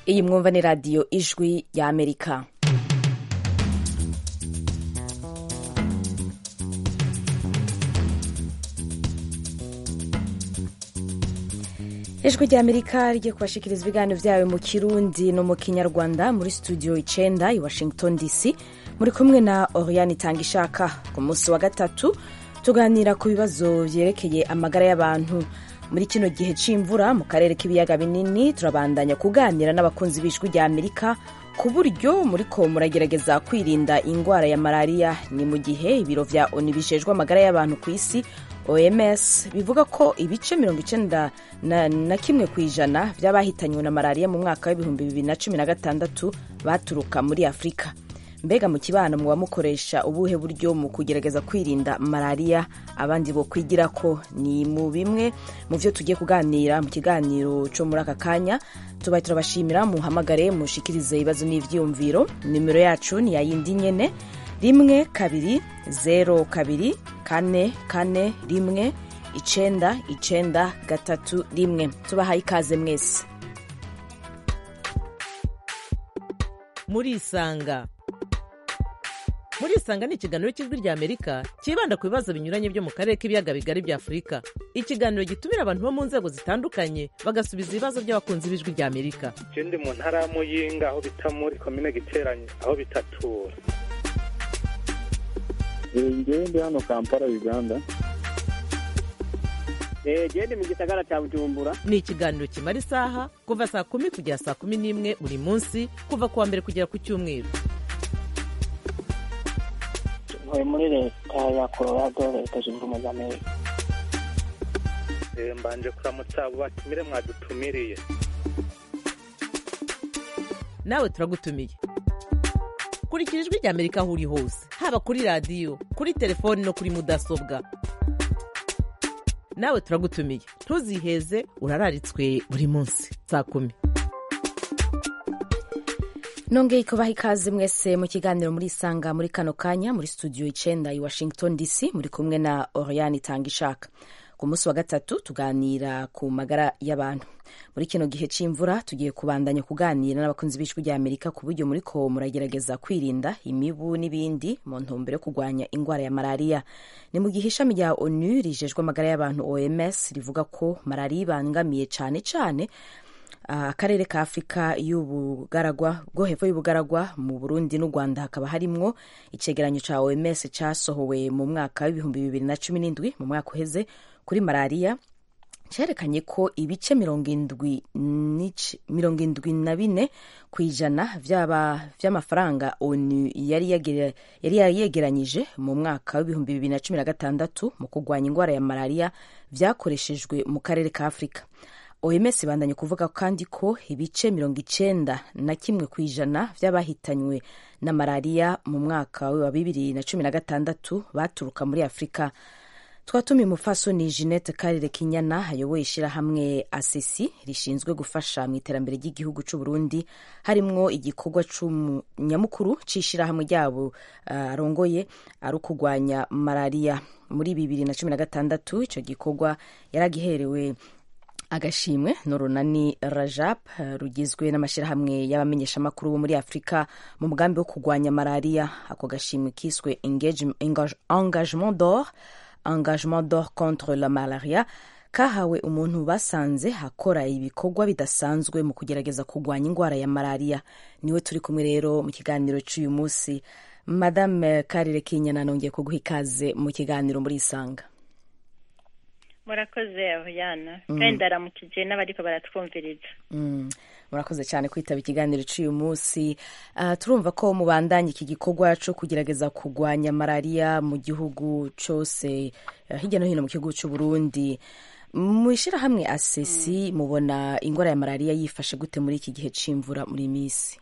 iyi mwumva ni radiyo ijwi ya amerika ijwi rya amerika rigiye kubashikiriza ibiganiro byayo mu kirundi no mu kinyarwanda muri studio icenda i washington dc muri kumwe na oriane itanga ishaka ku munsi wa gatatu tuganira ku bibazo vyerekeye amagara y'abantu muri kino gihe c'imvura mu karere k'ibiyaga binini turabandanya kuganira n'abakunzi b'ijwi rya amerika ku buryo muriko muragerageza kwirinda ingwara ya malariya ni mu gihe ibiro vya oni bijejwe amagara y'abantu ku isi oms bivuga ko ibice mirongo icenda na, na kimwe ku ijana vy'abahitanywe na malariya mu mwaka w'ibihumbi bibiri na cumi na gatandatu baturuka muri afurika mbega mu kibano muba mukoresha ubuhe buryo mu kugerageza kwirinda malariya abandi bo kwigira ko ni mu bimwe mu vyo tugiye kuganira mu kiganiro co muri aka kanya tubaye turabashimira muhamagare mushikirize ibibazo n'ivyiyumviro nimero yacu ni yayindi nyene rimwe kabiri zero kabiri kane kane rimwe icenda icenda gatatu rimwe tubahaye ikaze mwese murisanga murisanga ni ikiganiro cy'ijwi rya amerika cyibanda ku bibazo binyuranye byo mu karere k'ibiyaga bigari bya afurika ikiganiro gitumira abantu bo mu nzego zitandukanye bagasubiza ibibazo by'abakunzi b'ijwi rya amerika je ndi mu ntara ya muyinga aho bita muri komine giteranye aho bitatura ngewe ndi hano kampala uganda gende mu gisagara cya bujumbura ni ikiganiro kimara isaha kuva saa kumi kugera saa kumi n'imwe buri munsi kuva ku wa mbere kugera ku cyumweru ntuye muri leta ya colorado leta zunze ubumwe za amerika Eh, mbanje kuramutsa abo batumire mwadutumiriye nawe turagutumiye kurikira ijwi rya amerika aho uri hose haba kuri radiyo kuri telefoni no kuri mudasobwa nawe turagutumiye ntuziheze urararitswe buri munsi saa kumi nongeye kubaha ikaze mwese mu kiganiro muri isanga muri kano kanya muri studio icenda i washington dc muri kumwe na oriane itanga ishaka ku munsi wa gatatu tuganira ku magara y'abantu muri kino gihe c'imvura tugiye kubandanya kuganira n'abakunzi b'ijwi rya amerika ku buryo muriko muragerageza kwirinda imibu n'ibindi mu ntumbero yo kurwanya ingwara ya malariya ni mu gihe ishami rya onu rijejwe amagara y'abantu oms rivuga ko malariya ibangamiye cane cane akarere ka afurika y'ubugaragwa bwo hepfo y'ubugaragwa mu burundi n'u rwanda hakaba harimwo icegeranyo ca oms casohowe mu mwaka w'ibihumbi bibiri na cumi n'indwi mu mwaka uheze kuri malariya cerekanye ko ibice mirongo indwi mirongo indwi na bine ku ijana vy'amafaranga onu yari yegeranyije mu mwaka w'ibihumbi bibiri na cumi na gatandatu mu kurwanya ingwara ya malariya vyakoreshejwe mu karere ka afurika oms ibandanye kuvuga kandi ko ibice mirongo icenda na kimwe ku ijana vy'abahitanywe na malariya mu mwaka wa bibiri na cumi na gatandatu baturuka muri afurika twatumiye umupfasoni jeanette karire kinyana ayoboye ishirahamwe asesi rishinzwe gufasha mu iterambere ry'igihugu c'u burundi harimwo igikorwa nyamukuru c'ishirahamwe ryabo arongoye uh, ari ukurwanya malariya muri bibiri na cumi na gatandatu ico gikorwa yaragiherewe agashimwe n'urunani rajab rugizwe n'amashyirahamwe y'abamenyeshamakuru bo muri afurika mu mugambi wo kurwanya malariya ako gashimwe kiswe engagement d'or engagement d'or contre la malaria kahawe umuntu basanze akora ibikorwa bidasanzwe mu kugerageza kurwanya ingwara ya malariya niwe turi kumwe rero mu kiganiro cy'uyu munsi madame karire kinyana nongeye kuguha ikaze mu kiganiro muri isanga murakoze ahuyana kandi ndaramukije n'abariko baratwumviriza murakoze cyane kwitaba ikiganiro cy'uyu munsi turumva ko mubandanya iki gikorwa cyo kugerageza kurwanya malariya mu gihugu cyose hirya no hino mu gihugu cy'u Burundi mu ishyirahamwe asesi mubona ingwara ya malariya yifashe gute muri iki gihe c'imvura muri minsi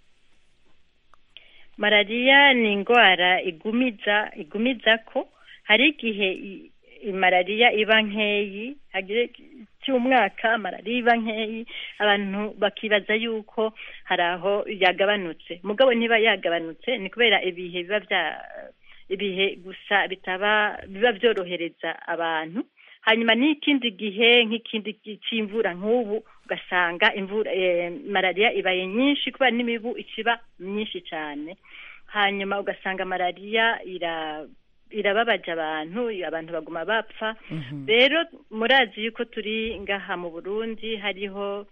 malariya ni indwara igumiza igumiza ko hari igihe malariya iba nkeyi hagire cy'umwaka malariya iba nkeyi abantu bakibaza yuko hari aho yagabanutse mugabo niba yagabanutse ni kubera ibihe biba bya ibihe gusa bitaba biba byorohereza abantu hanyuma n'ikindi gihe nk'ikindi gi- c'imvura nk'ubu ugasanga imvura eh, malariya ibaye nyinshi kubera n'imibu ikiba myinshi cyane hanyuma ugasanga malariya ira irababaje abantu abantu baguma bapfa rero murazi yuko turi ngaha mu burundi hariho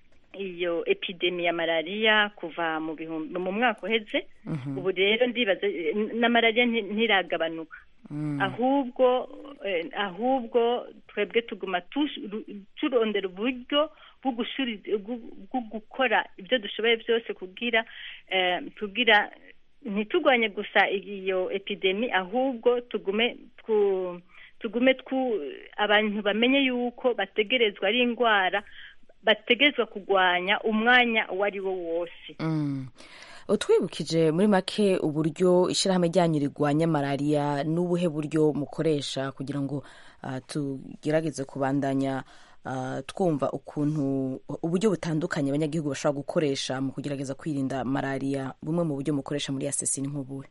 iyo epidemi ya malariya kuva mu bihumbi mu mwaka uheze ubu rero ndibaza eh, na malariya nti- ntiragabanuka ahubwo eh, ahubwo twebwe tuguma tush- ru- turondera uburyo bwo gushuri- bwo- bwo gukora ibyo dushoboye byose kugira eh, kugira ntitugwanye gusa iyo epidemi ahubwo tugume twu tugume twu abantu bamenye yuko bategerezwa ari indwara bategerezwa kurwanya umwanya uwo ari wo wose Mm. utwibukije muri make uburyo ishyirahamwe ryanyu rigwanya malariya n'ubuhe buryo mukoresha kugira ngo ah, tugerageze kubandanya ah, twumva ukuntu uburyo butandukanye abanyagihugu bashobora gukoresha mu kugerageza kwirinda malariya bumwe mu buryo mukoresha muri asesi ni nk'ubuhe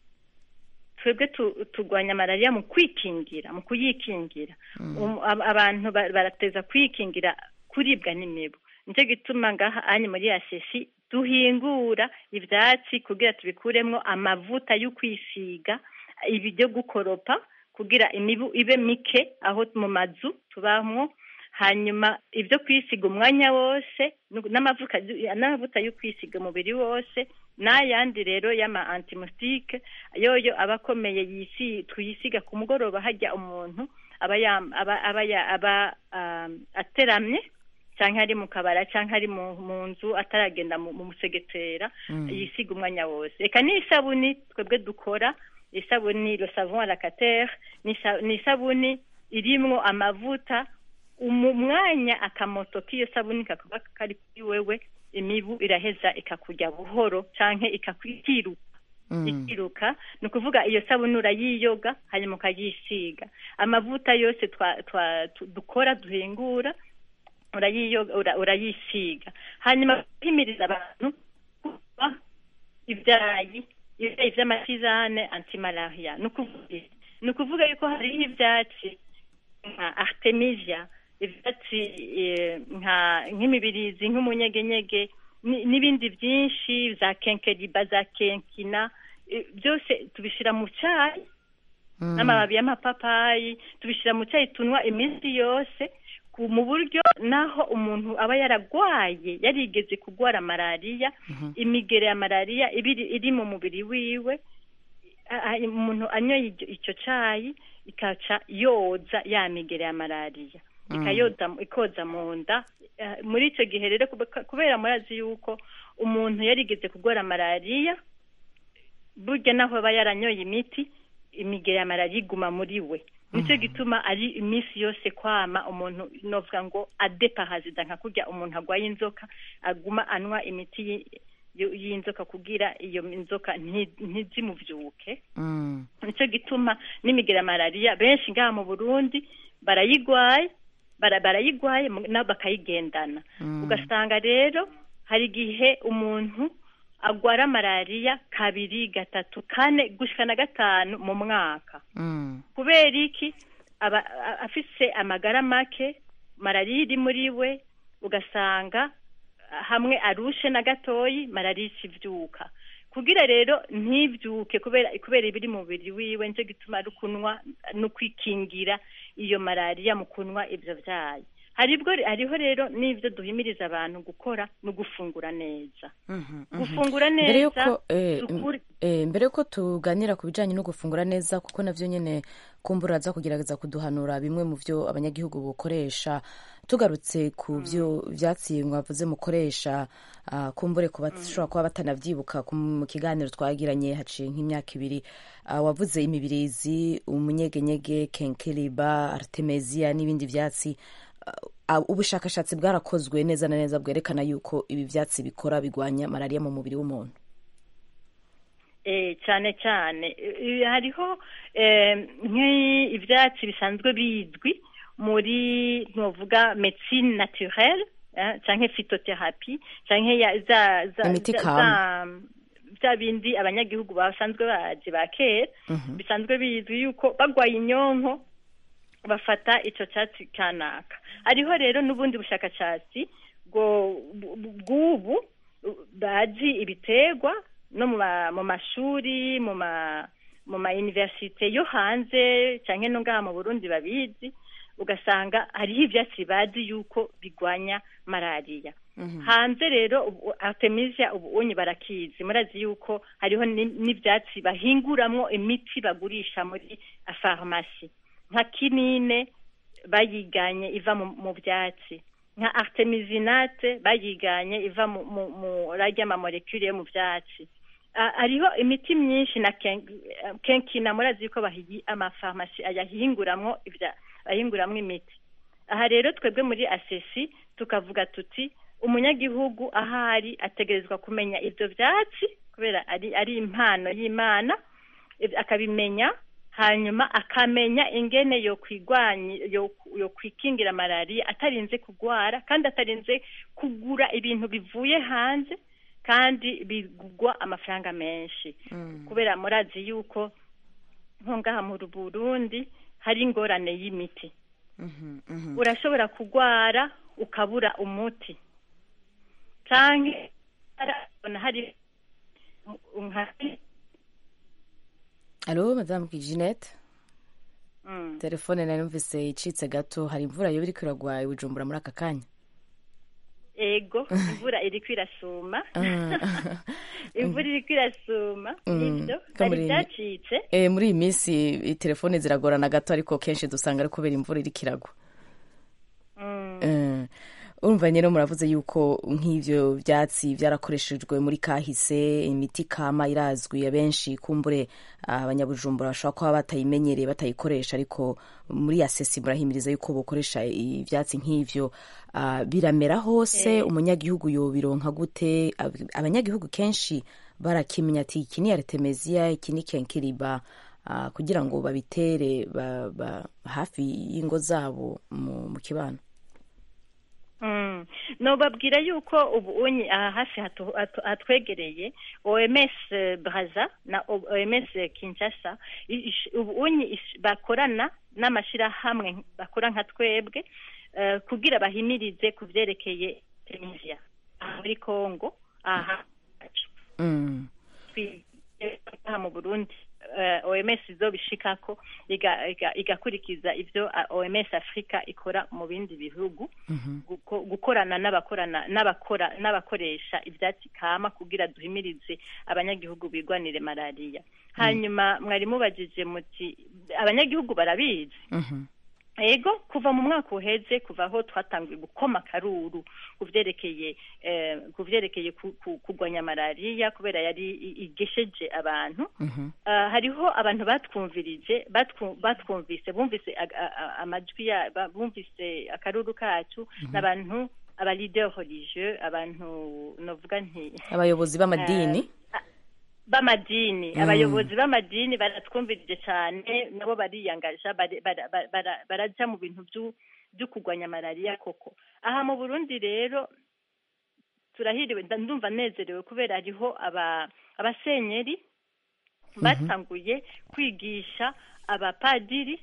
twebwe tu- turwanya malariya mu kwikingira mu kuyikingira Um, ab- abantu ba- barateza kwikingira kuribwa n'imibu nicyo gituma ngaha anye muri asesi duhingura ivyatsi kugira tubikuremwo amavuta yo kwisiga ibi byo gukoropa kugira imibu ibe mike aho mu mazu tubamwo hanyuma ibyo kwisiga umwanya wose nu- n'amavuta n'amavuta yo kwisiga umubiri wose n'ayandi rero y'ama antimusitike yoyo aba akomeye yisi tuyisiga ku mugoroba hajya umuntu aba yam- aba aba ya- aba um, ateramye cyangwa ari mu kabara cyangwa ari mu mu nzu ataragenda mu mu musegetera yisiga umwanya wose reka n'isabuni twebwe dukora isabuni le savon à la catere ni isa- ni isabuni irimwo amavuta mu mwanya akamoto k'iyo sabuni kakaba kari kuri wewe imibu iraheza ikakurya buhoro canke ikakwiruka ikiruka ni ukuvuga iyo sabuni urayiyoga hanyuma ukayisiga amavuta yose twa, twa, tu- dukora duhingura urayiyoga ura, urayisiga hanyuma guhimiriza abantu kuba ibyayi ibyayi vy'amatizane antimalaria ni ukuvuga iki? ni ukuvuga yuko hariho ivyatsi nka artemisia ivyatsi eh, nka nk'imibirizi nk'umunyegenyege ni- n'ibindi byinshi za kenkeriba za kenkina eh, byose tubishira mu cyayi n'amababi y'amapapayi tubishyira mu cyayi tunywa iminsi yose ku- mu buryo naho umuntu aba yaragwaye yarigeze kurwara malariya imigere ya malariya iba iri- iri mu mubiri wiwe a- a- umuntu anyoye icyo- icyo cyayi ikaca yoza ya migere ya malariya ikayoza ikoza mu nda Eh, muri icyo gihe rero kube- kubera murazi yuko umuntu yarigeze kurwara malariya burya naho aba yaranyoye imiti imigere ya malariya iguma muri we nicyo gituma ari iminsi yose kwama umuntu novuga ngo adepahazida nka kurya umuntu agwaye inzoka aguma anywa imiti yi- y- y'inzoka kugira iyo inzoka nti- ntizimuvyuke Mm. nicyo gituma n'imigera ya malariya benshi ngaha mu burundi barayigwaye bara- barayigwaye mu- nabo bakayigendana ugasanga rero hari igihe umuntu agwara malariya kabiri gatatu kane gushika na gatanu mu mwaka Mm. kubera iki aba a- afise amagara make malariya iri muri we ugasanga ah, hamwe arushe na gatoyi malariya ikivyuka kugira rero ntibyuke kubera kubera ibiri mu mubiri wiwe nicyo gituma ari kunywa no kwikingira iyo malariya mu kunywa ibyo byayi haribwo hariho rero n'ibyo duhimiriza abantu gukora no gufungura neza gufungura mbere neza yuko eh, dukure- eh, mbere yuko tuganira ku bijyanye no gufungura neza kuko navyo nyene kumbura aza kugerageza kuduhanura bimwe mu byo abanyagihugu bukoresha tugarutse ku byo vyatsi mwavuze mukoresha ah, kumbure ku bashobora kuba batanavyibuka ku- mu kiganiro twagiranye haciye nk'imyaka ibiri ah, wavuze imibirizi umunyegenyege kenkeriba artemisia n'ibindi vyatsi Ah, ubushakashatsi bwarakozwe neza na neza bwerekana yuko ibi vyatsi bikora bigwanya malariya mu mubiri w'umuntu eh cyane cyane Eh, hariho eh, nk'ibyatsi bisanzwe bizwi muri ntuvuga medecine naturelle eh, canke phytothérapie canke ya za za Imiti za- kama. za- bya bindi abanyagihugu basanzwe bazi ba kera bisanzwe bizwi yuko bagwaye inyonko bafata icyo cyatsi kanaka hariho rero n'ubundi bushakashatsi bwo- bu- bu- bw'ubu uh, bazi ibiterwa no mu ma- mu mashuri mu ma mu ma universite yo hanze cyangwa no ngaha mu burundi babizi ugasanga hariho ibyatsi bazi yuko bigwanya malariya hanze rero ubu- artemisia ubu unyi barakizi murazi yuko hariho ni- n'ibyatsi bahinguramwo imiti bagurisha muri farumasi nka kinine bayiganye iva mu, mu byatsi nka artemisinate bayiganye iva mu, mu, mu rarya amamolekule yo mu byatsi Ah, hariho imiti myinshi na ken- eh, kenkina murazi yuko bahiyi amafarumasi ayahinguramwo ibya ahinguramwo imiti aha rero twebwe muri asesi tukavuga tuti umunyagihugu ahari ategerezwa kumenya ibyo byatsi kubera ari ari impano y'imana ib- akabimenya hanyuma akamenya ingene yo kwigwanya yo, yo kwikingira malariya atarinze kugwara kandi atarinze kugura ibintu bivuye hanze kandi bigugwa amafaranga menshi kubera murazi yuko nko ngaha mu Burundi hari ingorane y'imiti urashobora kugwara ukabura umuti canke arabona hari nka alo madamu Jeanette Mm. telefone nari numvise icitse gato hari imvura yoba iriko iragwa i bujumbura muri aka kanya ego imvura iriko irasuma Ah. imvura iriko irasuma Mm, nivyo ko hari muri- ivyacitse Eh, muri iyi minsi i- telefone ziragorana gato ariko kenshi dusanga ari kubera imvura iriko iragwa Mm. Eh, urumva rero muravuze yuko nk'ivyo vyatsi vyarakoreshejwe muri kahise imiti kama irazwi abenshi kumbure ah, abanyabujumbura bashobora kuba batayimenyereye batayikoresha ariko muri asesi murahimiriza yuko bokoresha ivyatsi nk'ivyo Ah, biramera hose umunyagihugu yobironka gute Ab- abanyagihugu kenshi barakimenya ati iki ni artemisia iki ni kenkiriba ah, kugira ngo babitere ba, ba, hafi y'ingo zabo mu, mu kibano Mm. nobabwira yuko ubu unyi aha hafi hatu- hatu- hatwegereye oms eh, braza na O- oms kinshasa i- ish- ubu unyi ish- bakorana n'amashirahamwe bakora nka twebwe eh, kugira bahimirize ku vyerekeye tunisia aha muri congo aha mm. aha mu burundi eh, oms izobishikako iga- iga- igakurikiza ivyo ah, oms africa ikora mu bindi bihugu guko- gukorana n'abakorana n'abakora n'abakoresha ivyatsi kama kugira duhimirize abanyagihugu bigwanire malariya hanyuma mwari mubajije muti abanyagihugu barabizi Mhm. ego kuva mu mwaka uheze kuva aho twatangiye gukoma akaruru ku vyerekeye eh, ku vyerekeye ku- ku- kugwanya malariya kubera yari i- igesheje abantu Mhm. Ah, hariho abantu batwumvirije batwu- batwumvise bumvise ag- a- a- amajwi ya ba- bumvise akaruru kacu n'abantu aba leader religieux abantu novuga nti abayobozi b'amadini b'amadini Mm. abayobozi b'amadini baratwumvirije cyane nabo bariyangaja bari- bara- bara- bara- baraja mu bintu vyu- vyo kugwanya malariya koko aha mu burundi rero turahiriwe nda- ndumva nezerewe kubera hariho aba abasenyeri batanguye kwigisha abapadiri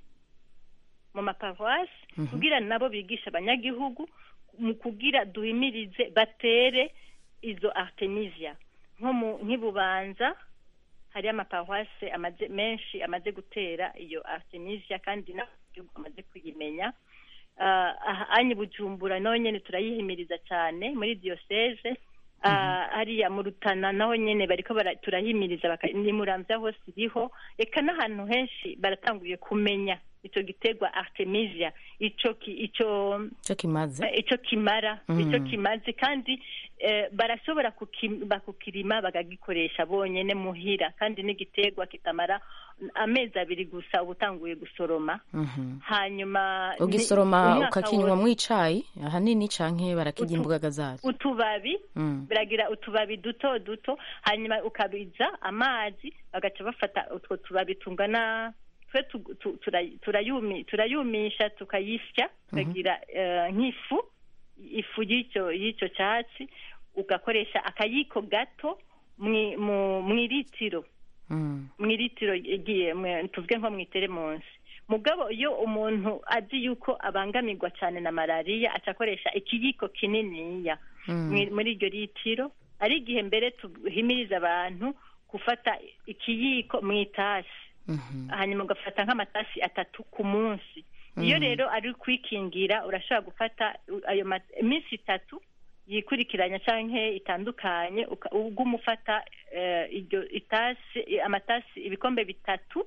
mu maparuwasi kugira nabo bigisha abanyagihugu mu kugira duhimirize batere izo artemisia nko mu nk'ibubanza hari amaparuwasi amaze menshi amaze gutera iyo artemisia kandi n'abanyagihugu bamaze kuyimenya Ah, aha anyi bujumbura naho nyene turayihimiriza cyane muri diyoseze Ah, hariya mu rutana naho nyene bariko bara- turahimiriza baka- ni muramvya hose iriho eka n'ahantu henshi baratanguye kumenya ico giterwa artemisia ico ki- ico cyo kimaze Eh, ico kimara Mm. ico kimaze kandi eh, barashobora kuki- bakukirima bakagikoresha bonyene muhira kandi n'igiterwa kitamara amezi abiri gusa uba utanguye gusoroma Mhm. hanyuma ni- ugisoroma umwaka ukakinywa wose. mu icayi ahanini canke barakirya Utu- imbugaga zazo utubabi Mm. biragira utubabi duto duto hanyuma ukabiza amazi bagaca bafata utwo tubabi tungana twe tu- tu- tura- turayumi- turayumisha tukayisya tukagira eh, nk'ifu ifu y'icyo y'icyo cyatsi ugakoresha akayiko gato mwi- mu mu iritiro Mm. mu iritiro igiye mwe- tuvuge nko mu iteremunsi mugabo iyo umuntu azi yuko abangamirwa cyane na malariya aca akoresha ikiyiko kininiya mwi- muri iryo litiro ari igihe mbere tuhimiriza abantu gufata ikiyiko mu itasi hanyuma ugafata nk'amatasi atatu ku munsi iyo rero ari kwikingira urashobora gufata uh, ayo ma- iminsi itatu yikurikiranya cyangwa itandukanye uka- uguma ufata eh, iryo itasi amatasi ibikombe bitatu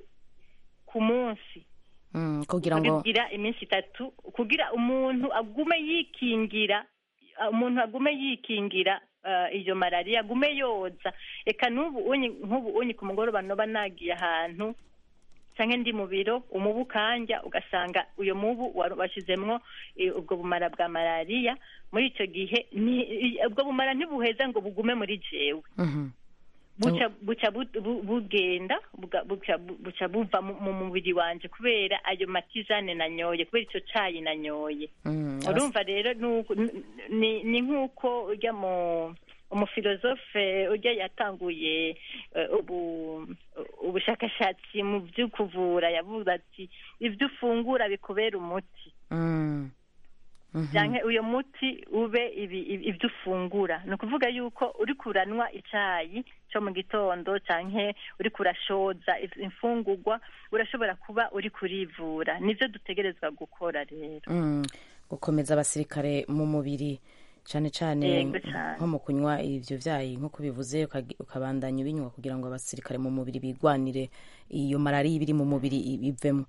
ku munsi Mm, kugira ngo bigira iminsi itatu kugira umuntu agume yikingira umuntu agume yikingira eh, iyo malariya agume yoza reka n'ubu unyi nk'ubu unyi ku mugoroba noba nagiye ahantu cyangwa ndi mu biro umubu ukanja ugasanga uyo mubu wa- washyizemwo eh, ubwo bumara bwa malariya muri icyo gihe ni- i- ubwo bumara ntibuheza ngo bugume muri jewe Mhm. buca buca bu- bu- bugenda buga- buca bu- buca buva mu mu mubiri wanje kubera ayo matizane nanyoye kubera icyo cayi nanyoye Mm, urumva rero nuko- n- ni ni nk'uko ujya mu umufilozofe ujya yatanguye eh, ubu ubushakashatsi mu byo kuvura yavuze ati ibyo ufungura bikubera umuti Mm. Mhm. cyangwa uyo muti ube ibi- ibi- ibyo ufungura ni ukuvuga yuko uri kuranywa icyayi cyo mu gitondo cyangwa uri kurashoza if- imfungurwa urashobora kuba uri kurivura nibyo dutegerezwa gukora rero Mm, gukomeza abasirikare mu mubiri cyane cyane Yego cane. nko mu kunywa ibyo byayi nk'uko bivuze ukagi- ukabandanya ubinywa kugira ngo abasirikare mu mubiri bigwanire iyo malariya iba iri mu mubiri i- ivemo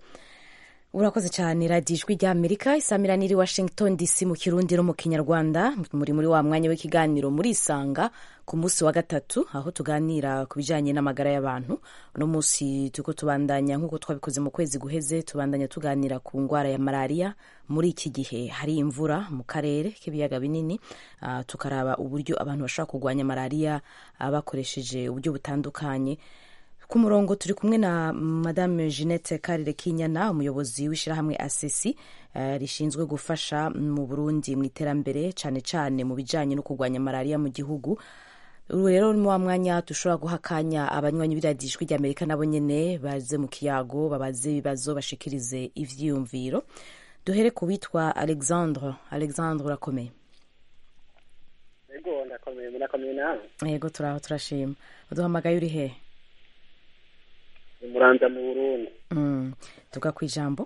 urakoze cyane radiyo ijwi rya amerika isamirana iri washington dc mu kirundi no mu kinyarwanda muri muri wa mwanya w'ikiganiro murisanga ku munsi wa gatatu aho tuganira ku bijyanye n'amagara y'abantu uno munsi turiko tubandanya nk'uko twabikoze mu kwezi guheze tubandanya tuganira ku ndwara ya malariya muri iki gihe hari imvura mu karere k'ibiyaga binini ah, tukaraba uburyo abantu bashobora kurwanya malariya ah, bakoresheje uburyo butandukanye ku murongo turi kumwe na madame jeannette karire kinyana umuyobozi w'ishyirahamwe asesi eh, rishinzwe gufasha mu burundi mu iterambere cyane cyane mu bijyanye no kurwanya malariya mu gihugu ubu rero ni wa mwanya dushobora guha akanya abanywanyi b'iradiyo ijwi ry'amerika nabo nyine baze mu kiyago babaze ibibazo bashikirize ivyiyumviro duhere ku witwa alexandre alexandre urakomeye ego ndakomeye murakomeye nawe yego turaho turashima uduhamagaye uri hehe ni muranza mu burundi Mm, tuga ku ijambo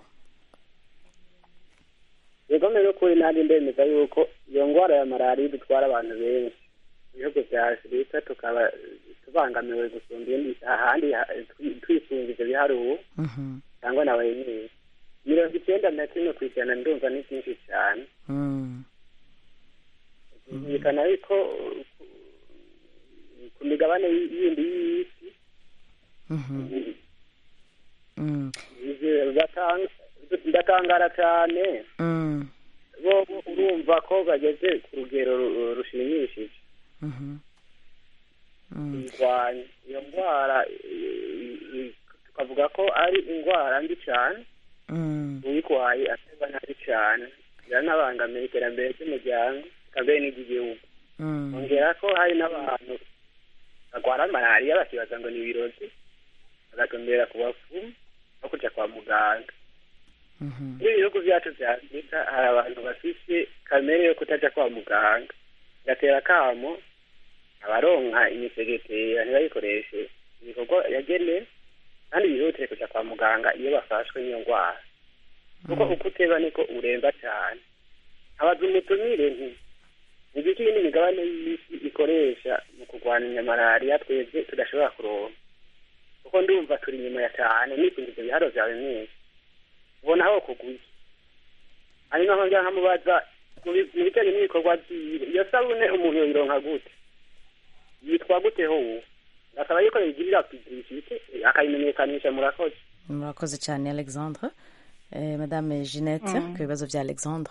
yego mbere y'ukuri nanjye ndemeza yuko iyo ndwara ya malariya idutwara abantu benshi mu bihugu bya afurika tukaba tubangamiwe gusumba ibindi ahandi ha- twi- twisunga ivyo biharuro Mhm, cyangwa na wenyine mirongo icyenda na kimwe ku ijana ndumva ni byinshi cyane mm, byumvikana yuko uh, ku- ku migabane yindi y'isi mhm, mm, ivyo batanga- ndatangara cyane mm, bo bo urumva ko bageze ku rugero ru- rushimishije mhm, mm, kuyirwanya iyo ndwara i- i- tukavuga ko ari indwara mbi cyane mm, uyirwaye aterwa nabi cyane biranabangamiye iterambere ry'umuryango ikambere n'iry'igihugu mm, ongera ko hari n'abantu barwara malariya bakibaza ngo ni ibirozi bagatumbera ku bapfumu no kuja kwa muganga mhm, muri ibihugu byacu vya afurika hari abantu bafise kamere yo kutaja kwa muganga gatera kamo abaronka imisegetera ntibayikoreshe ibikorwa yagenewe kandi bihutire kuja kwa muganga iyo bafashwe n'iyo ndwara kuko uko uteba niko uremba cyane abaza umutumire nti igiki iyindi migabane y'isi ikoresha mu kurwanya malariya twebwe tudashobora kuronka kuko ndumva turi inyuma ya cyane nisunga ivyo biharo vyawe mwese ubona aho kuguye hanyuma nkongera nkamubaza mu bi- mu bijanye n'ibikorwa vyiwe iyo sabune umuntu yoyironka gute yitwa gute ho uwo asaba yuko yigirira publicite akayimenyekanisha murakoze murakoze cyane alexandre eh, madame jeannette ku bibazo bya alexandre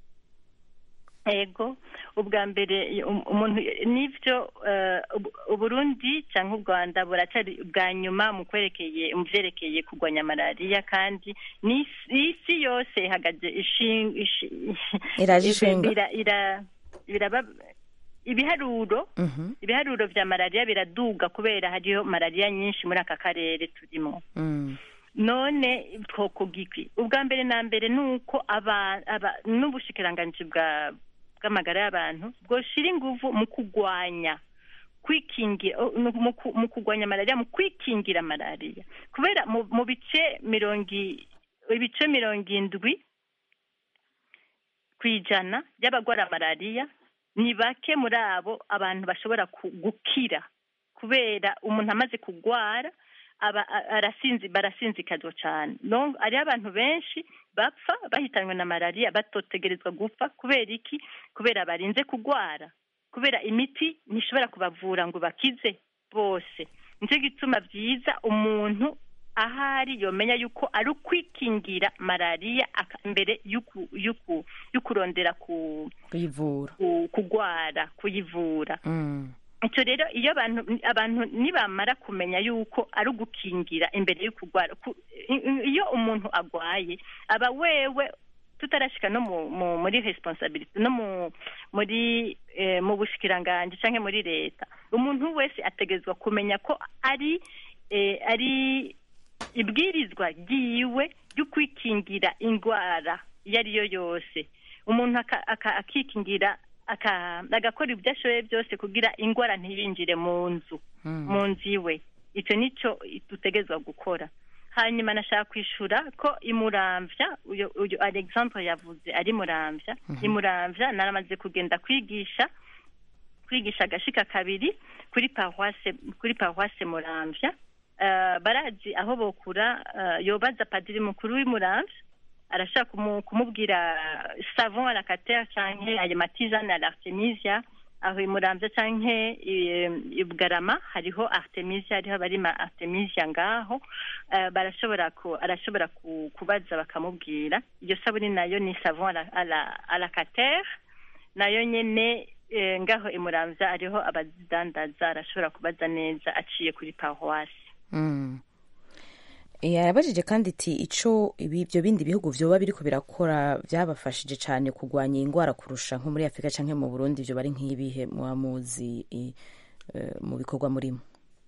ego ubwa mbere um- umuntu n'ibyo eh, ubu- uburundi cyangwa u rwanda buracari bwa nyuma mu kwerekeye mu byerekeye kurwanya malariya kandi n'isi isi yose ihagaze ishin- ishi- Iraje ishinga. ira- ira- biraba ibiharuro Mhm, ibiharuro vya malariya biraduga kubera hariho malariya nyinshi muri aka karere turimo mm, none twokugikwi ubwa mbere na mbere ni uko aba- aba- n'ubushikiranganji bwa bw'amagara y'abantu bwoshira inguvu mu kugwanya kwikingira oh, mu- mu ku- mu kugwanya malariya mu kwikingira malariya kubera mu mu bice mirongo i- ibice mirongo indwi ku ijana by'abagwara malariya ni bake muri abo abantu bashobora ku- gukira kubera umuntu amaze kugwara aba a- arasinzi barasinzikazwa cyane no hariho abantu benshi bapfa bahitanywe na malariya batotegerezwa gupfa kubera iki kubera barinze kugwara kubera imiti ntishobora kubavura ngo bakize bose nicyo gituma byiza umuntu ahari yomenya yuko ari ukwikingira malariya aka- mbere y'uku- y'uku- y'ukurondera ku kuyivura ku- kugwara kuyivura Mm. icyo rero iyo abantu abantu nibamara kumenya yuko ari ugukingira imbere yo kurwara ku- i- i- iyo umuntu agwaye aba wewe tutarashika no mu, mu muri responsibility no mu muri eh, mu bushikiranganji canke muri leta umuntu wese ategerezwa kumenya ko ari eh, ari ibwirizwa ryiwe ryo kwikingira indwara iyo ari yo yose umuntu aka- aka- akikingira aka- agakora ibyo ashoboye byose kugira indwara ntibinjire mu nzu mu nzu iwe icyo nicyo dutegerezwa gukora hanyuma nashaka kwishura ko imuramvya uyu uyu alexandre yavuze ari muramvya imuramvya naramaze kugenda kwigisha kwigisha agashika kabiri kuri paroisse kuri paroisse muramvya Eh, barazi aho bokura eh, yobaza padiri mukuru w'imuramvya arashaka kumu- kumubwira savon à la cater canke ayo matizane à l'artemisia aho imuramvya canke i- i bugarama hariho artemisia hariho abarima artemisia ngaho Eh, barashobora ku arashobora ku- kubaza bakamubwira iyo sabuni nayo ni savon à la- à la- à la cater nayo nyene eh, ngaho imuramvya ariho abazidandaza arashobora kubaza neza aciye kuri paroisse Mm. yabajije kandi iti ico ibi- ibyo bindi bihugu vyoba biriko birakora byabafashije cyane kurwanya iyi ndwara kurusha nko muri afurika canke mu burundi vyo bari nk'ibihe muba muzi i- eh, mu bikorwa murimo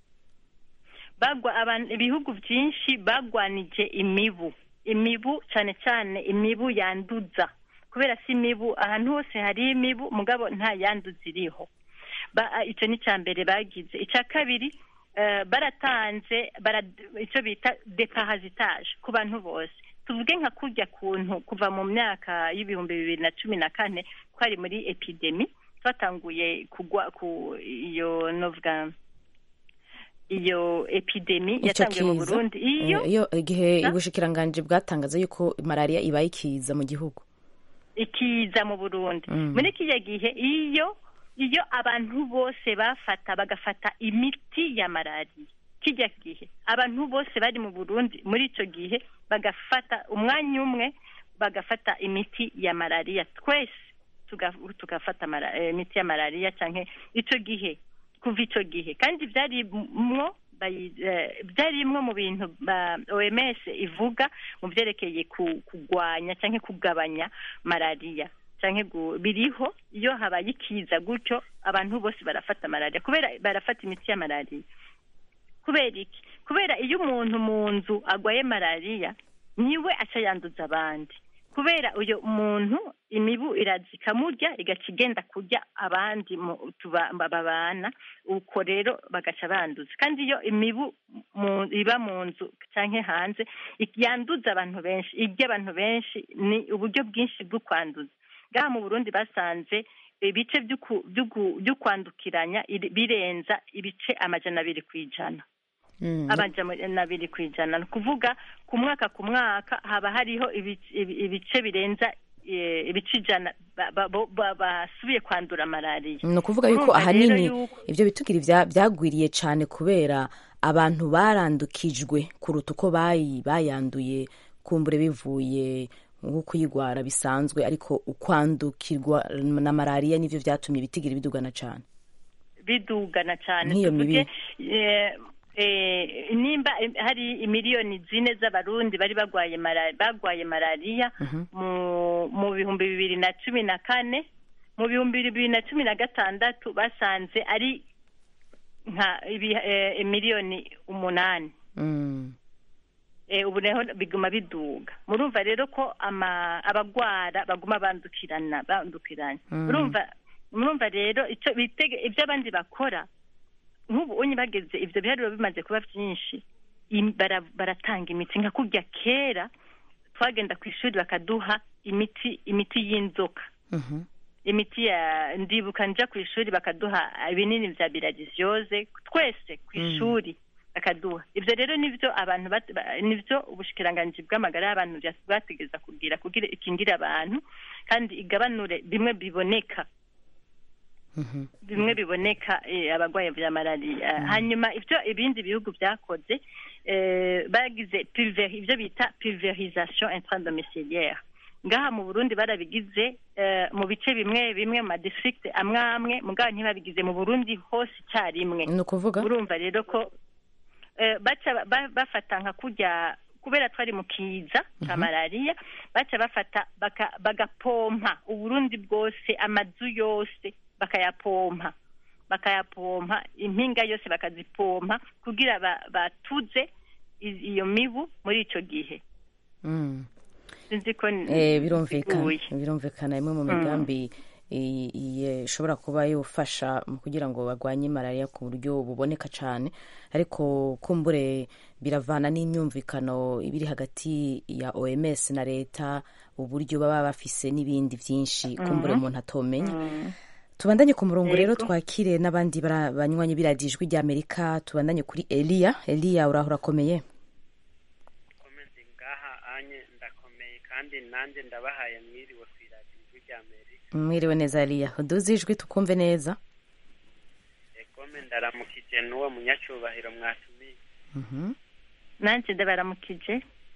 bagwa abantu ibihugu byinshi bagwanije imibu imibu cyane cyane imibu yanduza kubera si imibu ahantu hose hari imibu mugabo nta yanduza iriho Ba- icyo ni icya mbere bagize icya kabiri eh, baratanze bara- icyo bita deparasitage ku bantu bose tuvuge nka kurya kuntu kuva mu myaka y'ibihumbi bibiri na cumi na kane twari muri epidemi twatanguye kugwa ku iyo novuga iyo epidemi ico yatanguye mu kiza burundi iyo eh, iyo igihe Na? ubushikiranganji bwatangaza yuko malariya ibaye ikiza mu gihugu ikiza mu burundi Mm. muri kiriya gihe iyo iyo abantu bose bafata bagafata imiti ya malariya kijya gihe abantu bose bari mu burundi muri icyo gihe bagafata umwanya umwe bagafata imiti ya malariya twese tuga- tugafata mara- eh, imiti ya malariya cyangwa icyo gihe kuva icyo gihe kandi byarimwo bayi- eh, byarimwo mu bintu ba oms ivuga mu byerekeye ku- kugwanya cyangwa kugabanya malariya cyangwa gu- biriho iyo habaye ikiza gutyo abantu bose barafata malariya kubera barafata imiti ya malariya kubera iki kubera iyo umuntu mu nzu agwaye malariya niwe aca yanduza abandi kubera uyu muntu imibu iraza ikamurya igaca igenda kurya abandi mu- tuba- babana uko rero bagaca banduza kandi iyo imibu mu- iba mu nzu cyangwa hanze ik- yanduza abantu benshi irya abantu benshi ni uburyo bwinshi bwo kwanduza ngaha mu burundi basanze ibice by'uku- by'uku- by'ukwandukiranya iri- birenza ibice amajana abiri ku ijana Mm. amajana abiri ku ijana ni ukuvuga ku mwaka ku mwaka haba hariho ibice- ibi- ibice birenza eh, ibice ijana ba- ba- bo- ba- basubiye kwandura malariya ni ukuvuga yuko Urumva rero ahanini yuko- ibyo bitugira ibya- byagwiriye cyane kubera abantu barandukijwe kuruta uko bayi bayanduye kumbure bivuye nko kuyigwara bisanzwe ariko ukwandukirwa na malariya nivyo vyatumye ibitigira bidugana cyane bidugana cyane Nk'iyo tuvuge mibi. eh, eh, nimba eh, hari imiliyoni zine z'abarundi bari bagwaye malariya bagwaye malariya mu mu bihumbi bibiri na cumi na kane mu bihumbi bibiri na cumi na gatandatu basanze ari nka ibi- eh, miliyoni umunani Mm. eh, ubu naho biguma biduga murumva rero ko ama abagwara baguma bandukirana bandukirana Mm. murumva murumva rero ico bitege ibyo abandi bakora nk'ubu unyi bageze ivyo biharuro bimaze kuba vyinshi im- bara- baratanga imiti nka kurya kera twagenda ku ishuri bakaduha imiti imiti y'inzoka Mhm. imiti ya ndibuka nja ku ishuri bakaduha ibinini vya biradisiyoze twese ku Mm. ishuri bakaduha ivyo rero nivyo abantu bat- ba- nivyo ubushikiranganji bw'amagara y'abantu bya- bwategeza kugira kugira ikingire abantu kandi igabanure bimwe biboneka Mhm. bimwe biboneka eh, abarwayi vya malariya hanyuma ivyo ibindi bihugu vyakoze eh, bagize pulver ivyo bita pulverisation intradomiciliaire ngaha mu burundi barabigize eh, mu bice bimwe bimwe mu madistrict amwe amwe mugabo ntibabigize mu burundi hose icyarimwe ni ukuvuga urumva rero ko eh, baca ba- bafata nka kurya kubera twari mu kiza cya malariya baca bafata baka- bagapompa uburundi bwose amazu yose bakayapompa bakayapompa impinga yose bakazipompa kugira ba- batuze i- iyo mibu muri ico gihe Mm. sinzi ko n- Eh, birumvikana nsiguye. birumvikana imwe mu migambi i- i- ishobora kuba yofasha mu kugira ngo barwanye malariya ku buryo buboneka cyane ariko kumbure biravana n'imyumvikano ibiri hagati ya OMS na leta uburyo baba bafise n'ibindi byinshi kumbure umuntu atomenya tubandanye ku murongo rero Yego. twakire n'abandi bara- banywanyi biradijwi rya amerika tubandanye kuri eliya eliya uraho urakomeye komedi ngaha anye ndakomeye kandi nanjye ndabahaye mwiriwe ku iradiyo rya amerika mwiriwe neza eliya uduze ijwi tukumve neza egome ndaramukije n'uwo munyacubahiro mwatumiye Mhm. nanje ndabaramukije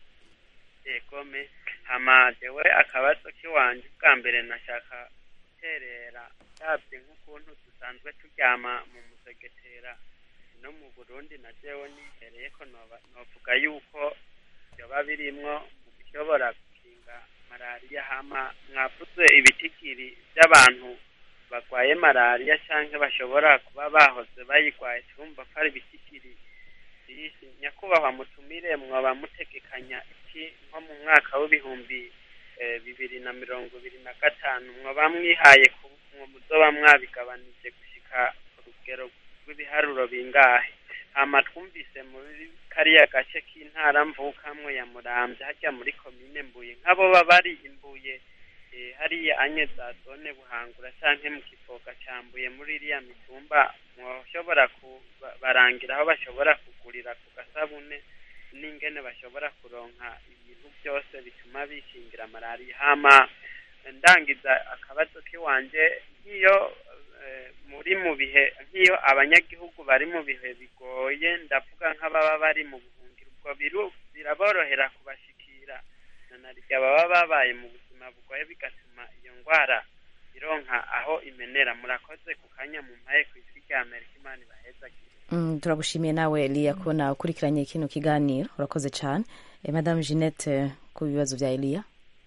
egome hama jewe akabazo k'iwanje bwa mbere nashaka guterera ndabye nk'ukuntu dusanzwe turyama mu musegetera no mu burundi na jewe nihereye ko noba- novuga yuko vyoba birimwo mu bishobora gukinga malariya hama mwavuze ibitigiri vy'abantu barwaye malariya canke bashobora kuba bahoze bayigwaye turumva ko ari ibitigiri byinshi nyakubahwa mutumire mwoba mutegekanya iki nko mu mwaka w'ibihumbi eh, bibiri na mirongo ibiri na gatanu mwoba mwihaye ku mwo muzoba mwabigabanije gushika ku rugero rw'ibiharuro bingahe hama twumvise muri kariya gace k'intara mvukamwe ya muramvya harya muri komine mbuye nk'abo baba bari imbuye eh, hariya anye za zone buhangura canke mu kivoga cambuye muri iriya mitumba mwoshobora kubarangira aho bashobora kugurira ku gasabune n'ingene bashobora kuronka ibintu byose bituma bikingira malariya hama ndangiza akabazo k'iwanje nk'iyo eh, muri mu bihe nk'iyo abanyagihugu bari mu bihe bigoye ndavuga nk'ababa bari mu buhungiro ubwo biru biraborohera kubashikira na narya baba babaye mu buzima bugoye bigatuma iyo ndwara ironka aho imenera murakoze ku kanya mu mpaye ku isi rya amerika imana ibahezagire Mm, turagushimiye nawe eliya kubona ukurikiranye kino kiganiro urakoze cyane eh, madame jeannette ku bibazo bya eliya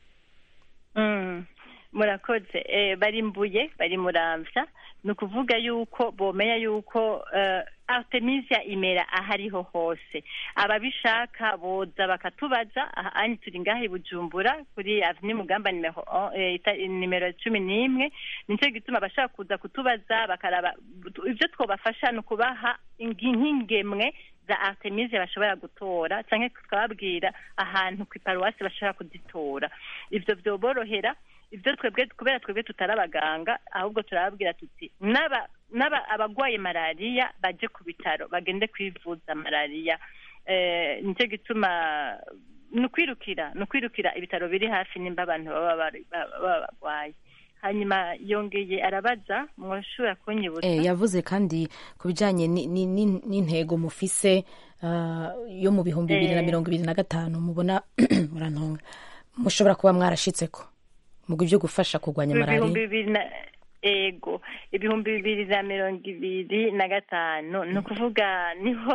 Mm, murakoze eh, bari mbuye bari muramvya ni ukuvuga yuko bomenya yuko uh, artemisia imera ahariho hose ababishaka boza bakatubaza aha anyi turi ngaha i bujumbura kuri avenue mugamba nimero on- eh, ita- nimero cumi n'imwe nicyo gituma abashaka kuza kutubaza bakaraba ibyo twobafasha ni ukubaha ingi- nk'ingemwe za artemisia bashobora gutora canke tukababwira ahantu ku iparuwasi bashobora kuzitora ivyo vyoborohera ivyo twebwe kubera twebwe tutari abaganga ahubwo turababwira tuti n'aba n'aba abagwaye malariya baje ku bitaro bagende kwivuza malariya eh, nicyo gituma ni ukwirukira ni ukwirukira ibitaro biri hafi nimba abantu baba bari- baba baba barwaye hanyuma yongeye arabaza mwoshobora kunyibutsa Eh, yavuze kandi ku bijyanye ni- ni- ni- n'intego mufise ah, yo mu bihumbi bibiri na Eh. mirongo ibiri na gatanu mubona murantonga mushobora kuba mwarashitseko mu byo gufasha kurwanya ibihumbi malariya bibiri na ego ibihumbi bibiri na mirongo ibiri na gatanu ni ukuvuga niho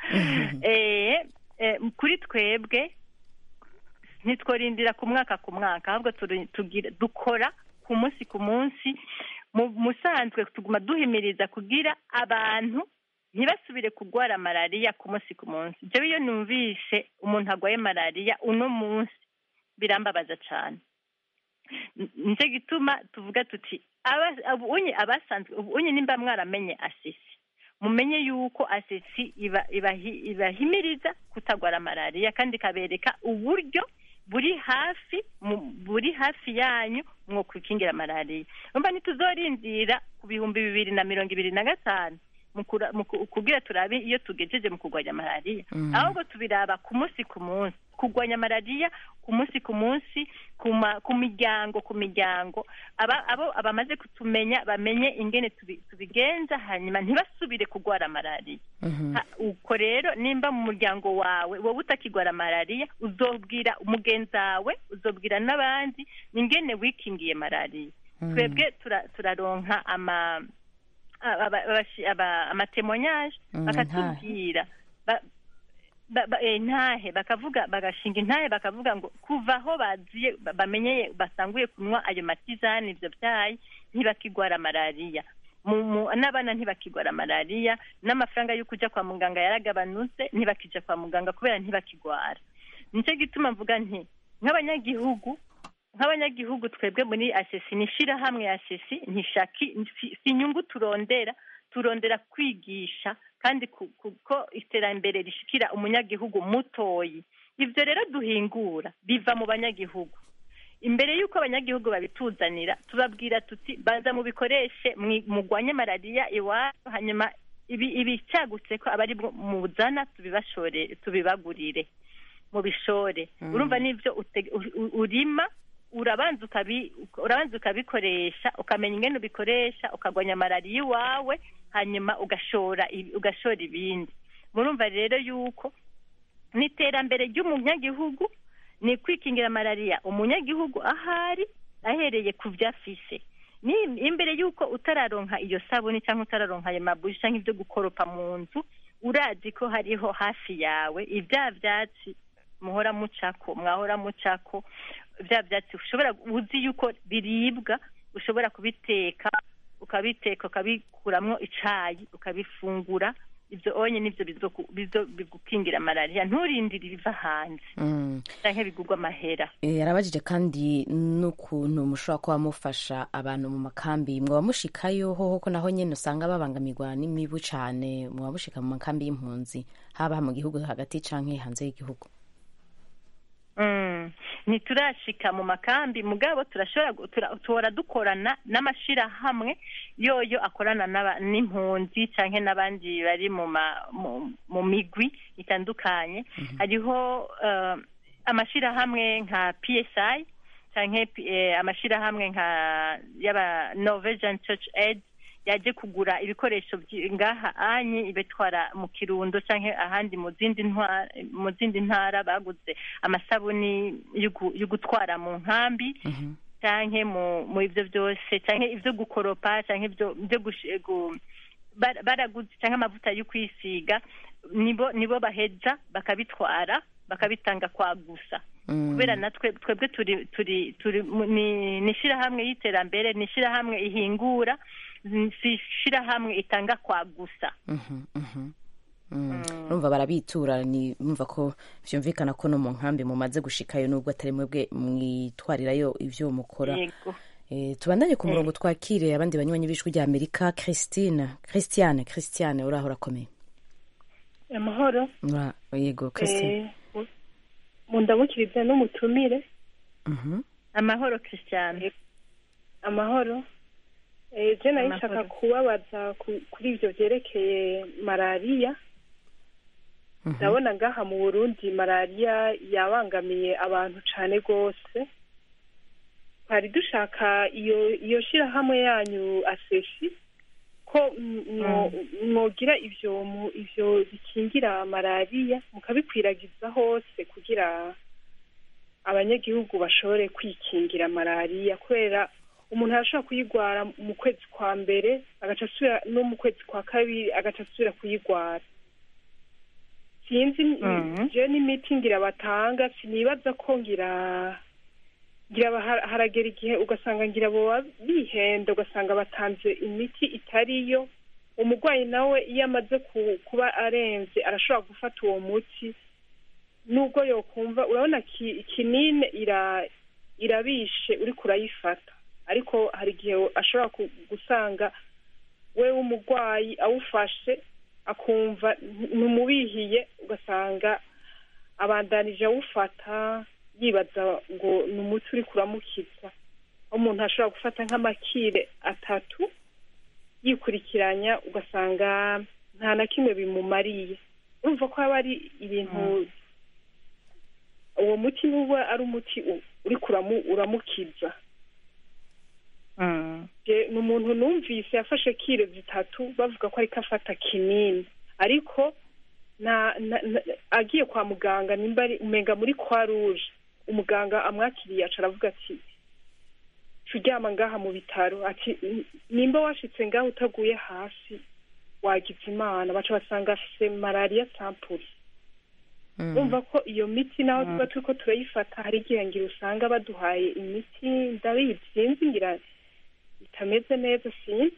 eh, eh, kuri twebwe ntitworindira ku mwaka ku mwaka ahubwo turi- tugira dukora ku munsi ku munsi mu musanzwe tuguma duhimiriza kugira abantu ntibasubire kurwara malariya ku munsi ku munsi jewe iyo numvise umuntu arwaye malariya uno munsi birambabaza cyane N- nicyo gituma tuvuga tuti aba- ubunye abasanzwe ubunye nimba mwaramenye asesi mumenye yuko asesi iba ibahi- ibahimiriza kutagwara malariya kandi ikabereka uburyo buri hafi mu- buri hafi yanyu mwo kwikingira malariya umva ntituzorindira ku bihumbi bibiri na mirongo ibiri na gatanu mu kura- mu ku- kugira turabe iyo tugejeje mu kurwanya malariya Mhm. ahubwo tubiraba ku munsi ku munsi kurwanya malariya ku munsi ku munsi ku ma- ku miryango ku miryango aba abo abamaze kutumenya bamenye ingene tubi- tubigenza hanyuma ntibasubire kurwara malariya Mhm. Ha- uko rero nimba mu muryango wawe wowe utakigwara malariya uzobwira umugenzi wawe uzobwira n'abandi ingene wikingiye malariya Mhm. twebwe tura- turaronka ama aba- aba- abashi- aba- amatemonyage Mm, bakatubwira Ba- ba- ba- eh, ntahe bakavuga bagashinga intahe bakavuga ngo kuva aho baziye ba- bamenyeye basanguye kunywa ayo matizani ibyo byayi ntibakigwara malariya mu- mu- n'abana ntibakigwara malariya n'amafaranga yo kujya kwa muganga yaragabanutse ntibakija kwa muganga kubera ntibakigwara nicyo gituma mvuga nti nk'abanyagihugu nk'abanyagihugu twebwe muri asesi ni ishyirahamwe ya asesi ntishaki si si inyungu turondera turondera kwigisha kandi ku- kuko iterambere rishikira umunyagihugu mutoyi ibyo rero duhingura biva mu banyagihugu imbere y'uko abanyagihugu babituzanira tubabwira tuti baza mubikoreshe mwi- mugwanye malariya iwanyu hanyuma ibi- ibicagutse ko abari bwo muzana tubibashore tubibagurire mubishore Mm. urumva n'ibyo ute- u- u- urima urabanza ukabi urabanza ukabikoresha ukamenya ingene ubikoresha ukagwanya malariya iwawe hanyuma ugashora ibi- ugashora ibindi murumva rero yuko n'iterambere ry'umunyagihugu ni kwikingira malariya umunyagihugu ahari ahereye ku byo afise ni imbere y'uko utararonka iyo sabuni cyangwa utararonka ayo mabuji cyangwa ibyo gukoropa mu nzu urazi ko hariho hafi yawe ibya byatsi muhora mucako mwahora mucako bya byatsi ushobora uzi yuko biribwa ushobora kubiteka ukabiteka ukabikuramwo icayi ukabifungura ibyo onye nibyo bizoku- bizo bigukingira malariya nturindire ibiva hanze Mm. canke bigurwa amahera Eh, yarabajije kandi n'ukuntu mushobora kuba mufasha abantu mu makambi mwaba mushikayo hoho ko naho nyene usanga babangamirwa n'imibu cane mwaba mushika mu makambi y'impunzi haba mu gihugu hagati canke hanze y'igihugu Mm. ntiturashika mu makambi mugabo turashobora gu- tura- tuhora dukorana n'amashirahamwe yoyo akorana n'aba- n'impunzi canke n'abandi bari mu ma- mu- mu migwi itandukanye hariho eh, amashirahamwe nka psi canke P- eh, amashirahamwe nka y'aba norwegian church aid yaje kugura ibikoresho vyi- ngaha anyi ibitwara mu kirundo canke ahandi mu zindi ntwara mu zindi ntara baguze amasabuni yo gu- yo gutwara mu nkambi Mhm. canke mu mu ivyo byose canke ivyo gukoropa canke ivyo byo gush- gu- bara- baraguze canke amavuta yo kwisiga nibo nibo baheza bakabitwara bakabitanga kwa gusa Mm. kubera natwe twebwe turi turi turi mu- ni ni ishirahamwe y'iterambere ni ishirahamwe ihingura ni- si ishirahamwe itanga kwa gusa Mhm, mhm. Mm. urumva barabitura ni mumva ko vyumvikana ko no mu nkambi mumaze gushikayo nubwo atari mwebwe mwitwarirayo ivyo mukora yego Eh, tubandanye ku murongo twakire abandi banywanyi b'ijwi rya amerika christine christiane christiane uraho urakomeye amahoro Ura- yego christine Eh, mu ndamukiriza n'umutumire Mhm. amahoro christian amahoro Eh, je nari Amahoro. nshaka kubabaza ku- kuri ivyo vyerekeye malariya Mhm. ndabona ngaha mu burundi malariya yabangamiye abantu cane rwose twari dushaka iyo iyo shirahamwe yanyu asesi ko mm, mwo- mwogira ivyo mu- ivyo bikingira malariya mukabikwiragiza hose kugira abanyagihugu bashobore kwikingira malariya kubera umuntu arashobora kuyigwara mu kwezi kwa mbere agaca asubira no mu kwezi kwa kabiri agaca asubira kuyigwara sinzi Mhm. je n'imiti ngira batanga sinibaza ko ngira ngira ba- har- haragera igihe ugasanga ngira boba bihenda ugasanga batanze imiti itariyo umurwayi nawe iyo amaze ku- kuba arenze arashobora gufata uwo muti nubwo yokumva urabona ki- kinini ira irabishe uriko urayifata ariko hari igihe ashobora ku- gusanga we w'umurwayi awufashe akumva ntumubihiye ugasanga abandanije awufata yibaza ngo ni umuti uri kuramukiza aho umuntu ashobora gufata nk'amakire atatu yikurikiranya ugasanga nta na kimwe bimumariye urumva ko haba ari ibintu uwo muti nuba ari umuti u- uri kuramu- uramukiza Je- ni umuntu numvise yafashe kire zitatu bavuga ko ariko afata kinini ariko na, na, na agiye kwa muganga nimba ari umenga muri kwa ruje umuganga amwakiriye aca aravuga ati turyama ngaha mu bitaro ati "N- nimba washitse ngaho utaguye hasi wagize imana baca basanga afise malariya sampuri urumva ko iyo miti naho tuba turiko turayifata hari igihe ngira usanga baduhaye imiti ndabizi sinzi ngira itameze neza sinzi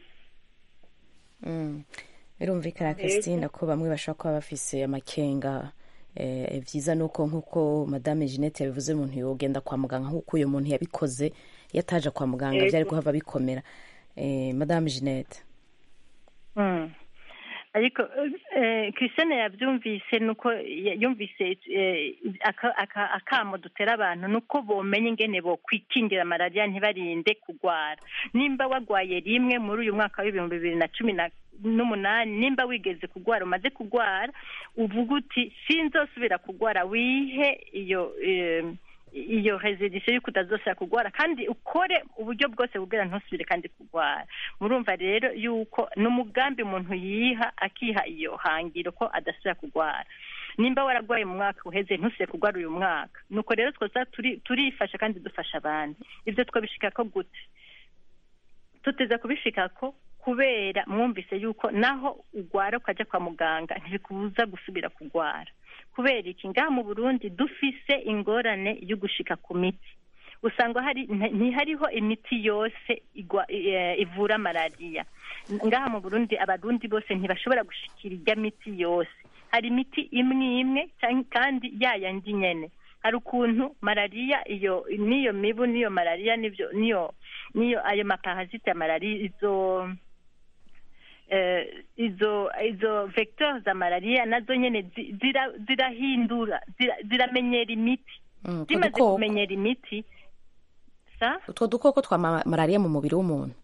Mm. birumvikana christine ko bamwe bashobora kuba bafise amakenga eh, vyiza nuko nkuko madame jeannette yabivuze umuntu yogenda kwa muganga nkuko uyo muntu yabikoze iyo ataja kwa muganga Yego. vyari guhava bikomera eh, madame jeannette Mm. ariko eh, christiane yabyumvise nuko ya- yumvise eh, aka- aka- akamo dutera abantu nuko bomenya ingene bokwikingira malariya ntibarinde kugwara nimba wagwaye rimwe muri uyu mwaka w'ibihumbi bibiri na cumi na n'umunani nimba wigeze kugwara umaze kugwara uvuga uti sinzosubira kugwara wihe iyo eh, iyo resedisiyo y'uko utazosubira kugwara kandi ukore uburyo bwose kugira ntusubire kandi kugwara murumva rero yuko ni umugambi umuntu yiha akiha iyo hangiro ko adasubira kugwara nimba wararwaye mu mwaka uheze ntusubire kugwara uyu mwaka nuko rero twoza turi- turifasha kandi dufasha abandi ibyo twabishikako gute tuteze kubishikako kubera mwumvise yuko naho ugwara ukajya kwa muganga ntibikubuza gusubira kugwara kubera iki ngaha mu burundi dufise ingorane yo gushika ku miti usanga hari nti- ntihariho imiti yose igwa, eh, ivura malariya ngaha mu burundi abarundi bose ntibashobora gushikira irya miti yose hari imiti imwe imwe canke- kandi yayandi nyene hari ukuntu malariya iyo n'iyo mibu n'iyo malariya n'ivyo niyo niyo ayo maparasite ya malariya izo eh, izo izo vecteur za malariya nazo nyene zi- zira- zirahindura zira- ziramenyera imiti Mm, utwo zimaze dukoko kumenyera imiti sa utwo dukoko twa ma- malariya mu mubiri w'umuntu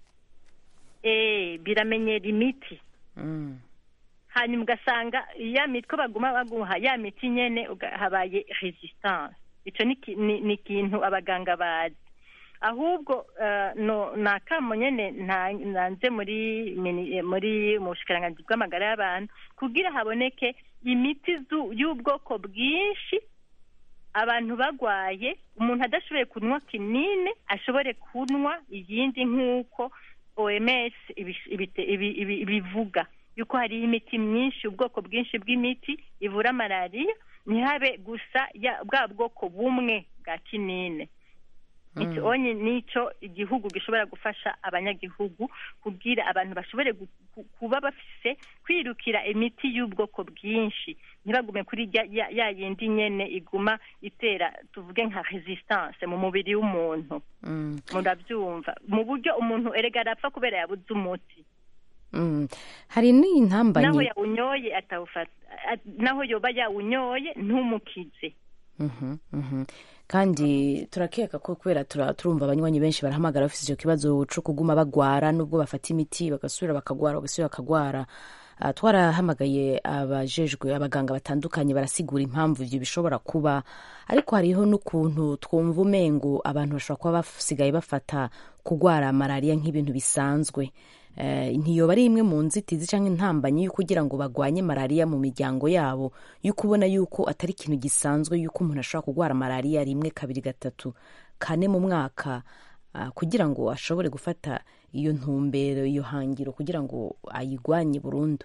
eh biramenyera imiti Mm. hanyuma ugasanga ya miti ko baguma baguha ya miti nyene uga- habaye resistance ico ni ki- ni ni ikintu abaganga bazi ahubwo eh, no ni akamo nyene nta- nanze muri mini- eh, muri mu bushikiranganji bw'amagara y'abantu kugira haboneke imiti zu- y'ubwoko bwinshi abantu bagwaye umuntu adashoboye kunywa kinini ashobore kunywa iyindi nk'uko oms ibish- ibite- ibi- ibi- ibivuga yuko hariho imiti myinshi ubwoko bwinshi bw'imiti ivura malariya ntihabe gusa ya- bwa bwoko bumwe bwa kinini icyo onye nico igihugu gishobora gufasha abanyagihugu kugira abantu bashobore gu- ku- kuba bafise kwirukira imiti y'ubwoko bwinshi ntibagume kuri ya, ya, ya yindi nyene iguma itera tuvuge nka resistance mu mubiri w'umuntu Mm. murabyumva mu buryo umuntu erega arapfa kubera yabuze umuti Mm. hari naho n'intambanyi yawunyoye atawufata a- naho yoba yawunyoye ntumukize Mhm, mhm. kandi turakeka ko kubera tura- turumva abanywanyi benshi barahamagara bafite icyo kibazo co kuguma bagwara nubwo bafata imiti bagasubira bakagwara bagasubira bakagwara Ah, twarahamagaye abajejwe abaganga batandukanye barasigura impamvu ivyo bishobora kuba ariko hariho n'ukuntu twumva umengo abantu bashobora kuba basigaye bafata kugwara malariya nk'ibintu bisanzwe Eh, ntiyoba ari imwe mu nzitizi cyangwa intambanyi yo kugira ngo bagwanye malariya mu miryango yabo yuko ubona yuko atari ikintu gisanzwe yuko umuntu ashobora kugwara malariya rimwe kabiri gatatu kane mu mwaka ah, kugira ngo ashobore gufata iyo ntumbero iyo hangiro kugira ngo ayigwanye burundu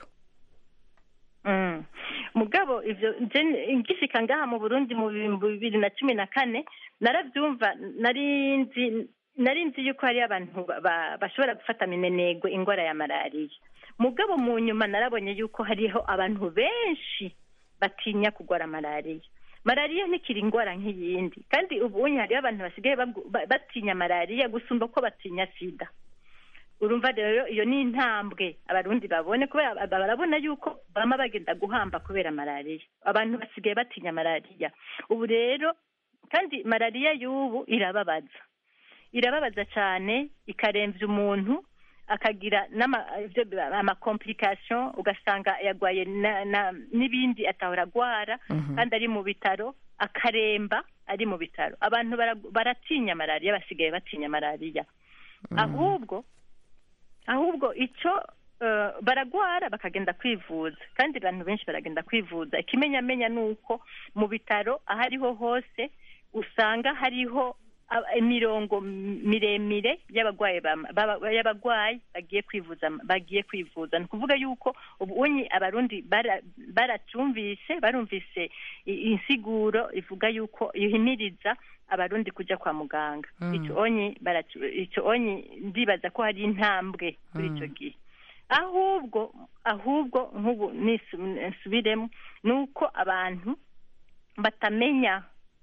Mm. mugabo ivyo nje ngishika ngaha mu burundi mu bihumbi bibiri na cumi na kane naravyumva nari nzi nari nzi yuko hari abantu ba- ba- bashobora gufata minenegwe indwara ya malariya mugabo mu nyuma narabonye yuko hariho abantu benshi batinya kurwara malariya malariya ntikiri indwara nk'iyindi kandi ubu unye hariho abantu basigaye bagu- ba- batinya malariya gusumba ko batinya sida urumva rero iyo ni intambwe abarundi babone kubera ba- barabona yuko bama bagenda guhamba kubera malariya abantu basigaye batinya malariya ubu rero kandi malariya y'ubu irababaza irababaza cyane ikarembya umuntu akagira n'ama- ibyo bi- amakomplikasiyo ugasanga yagwaye na- na- n'ibindi atahora agwara kandi ari mu bitaro akaremba ari mu bitaro abantu bara- baratinya malariya basigaye batinya malariya ahubwo ahubwo icyo eh, baragwara bakagenda kwivuza kandi abantu benshi baragenda kwivuza ikimenyamenya ni uko mu bitaro aho ariho hose usanga hariho a- imirongo miremire y'abagwayi bama- baba- y'abagwayi bagiye kwivuza bagiye kwivuza ni ukuvuga yuko ubu unyi abarundi bara- baracyumvise barumvise i- insiguro ivuga yuko ihimiriza abarundi kujya kwa muganga Mm. icyo onyi baracu- icyo onyi ndibaza ko hari intambwe kuri icyo gihe ahubwo ahubwo nk'ubu nisu- nsubiremo ni uko abantu batamenya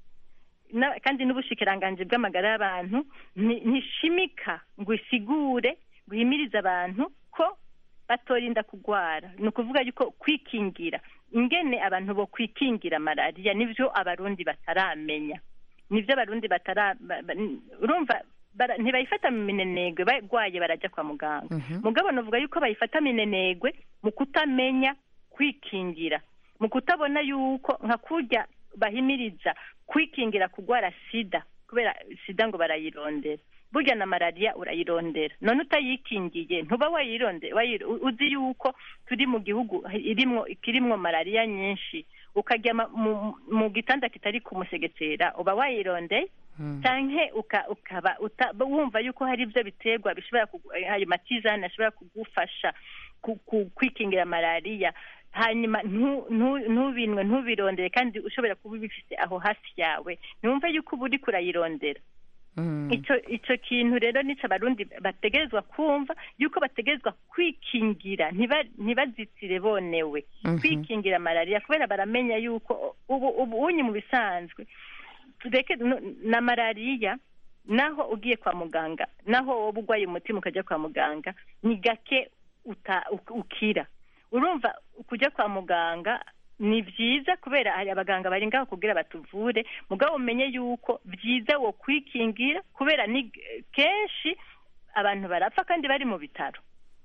na- kandi n'ubushikiranganji bw'amagara y'abantu nti- ntishimika ngo isigure ngo ihimirize abantu ko batorinda kugwara ni ukuvuga yuko kwikingira ingene abantu bo kwikingira malariya nivyo abarundi bataramenya nivyo abarundi batara ba- ba- urumva bara- ntibayifata mu minenegwe bagwaye barajya kwa muganga mugabo novuga yuko bayifata minenegwe mu kutamenya kwikingira mu kutabona yuko nka kurya bahimiriza kwikingira kugwara sida kubera sida ngo barayirondera burya na malariya urayirondera none utayikingiye ntuba wayironde wayir- u- uzi yuko turi mu gihugu irimwo kirimwo malariya nyinshi ukajya ma- mu, mu gitanda kitari kumusegetera uba wayirondeye canke uka- ukaba uta- wumva yuko hari ibyo biterwa bishobora kugu- ayo matizane ashobora kugufasha ku- ku- kwikingira malariya hanyuma ntu- ntu- ntubinwe ntubirondere kandi ushobora kuba ubifite aho hafi yawe ntiwumve yuko uba uriko urayirondera icyo icyo kintu rero nicyo abarundi bategerezwa kumva yuko bategerezwa kwikingira ntiba- ntibazitire bonewe Mhm. kwikingira malariya kubera baramenya yuko ubu ubu unyi mu bisanzwe tureke no- na malariya naho ugiye kwa muganga naho wowe urwaye umutima ukajya kwa muganga ni gake uta- uk- ukira urumva kujya kwa muganga ni byiza kubera hari abaganga bari ngaho kugira batuvure mugabo umenye yuko byiza wo kwikingira kubera ni kenshi abantu barapfa kandi bari mu bitaro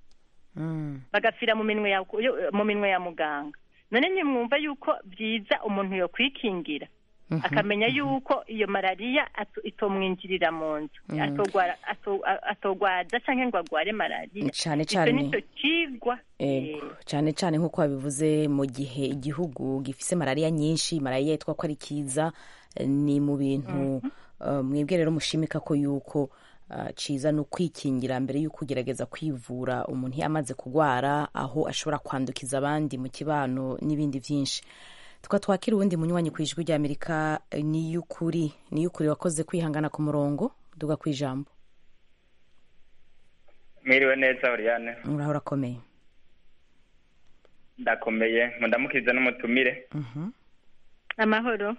bagapfira mu minwe ya mu minwe ya muganga none nimwumva yuko byiza umuntu yo kwikingira akamenya yuko iyo malariya ato- itomwinjirira mu nzu Mhm. atogwara- ato- a- atogwaza canke ngo agware malariya Cane icyo cane. nicyo cigwa Ego, cyane cyane nk'uko wabivuze mu gihe igihugu gifise malariya nyinshi malariya yitwa ko ari kiza eh, ni mu bintu eh, mwebwe rero mushimika ko yuko eh, ciza ni ukwikingira mbere y'uko ugerageza kwivura umuntu iyo amaze kugwara aho ashobora kwandukiza abandi mu kibano n'ibindi byinshi tukaba twakira uwundi munywanyi ku ijwi ry'amerika eh, ni y'ukuri ni y'ukuri wakoze kwihangana ku murongo duga ku ijambo mwiriwe neza Oriane uraho urakomeye ndakomeye mundamukiza n'umutumire amahoro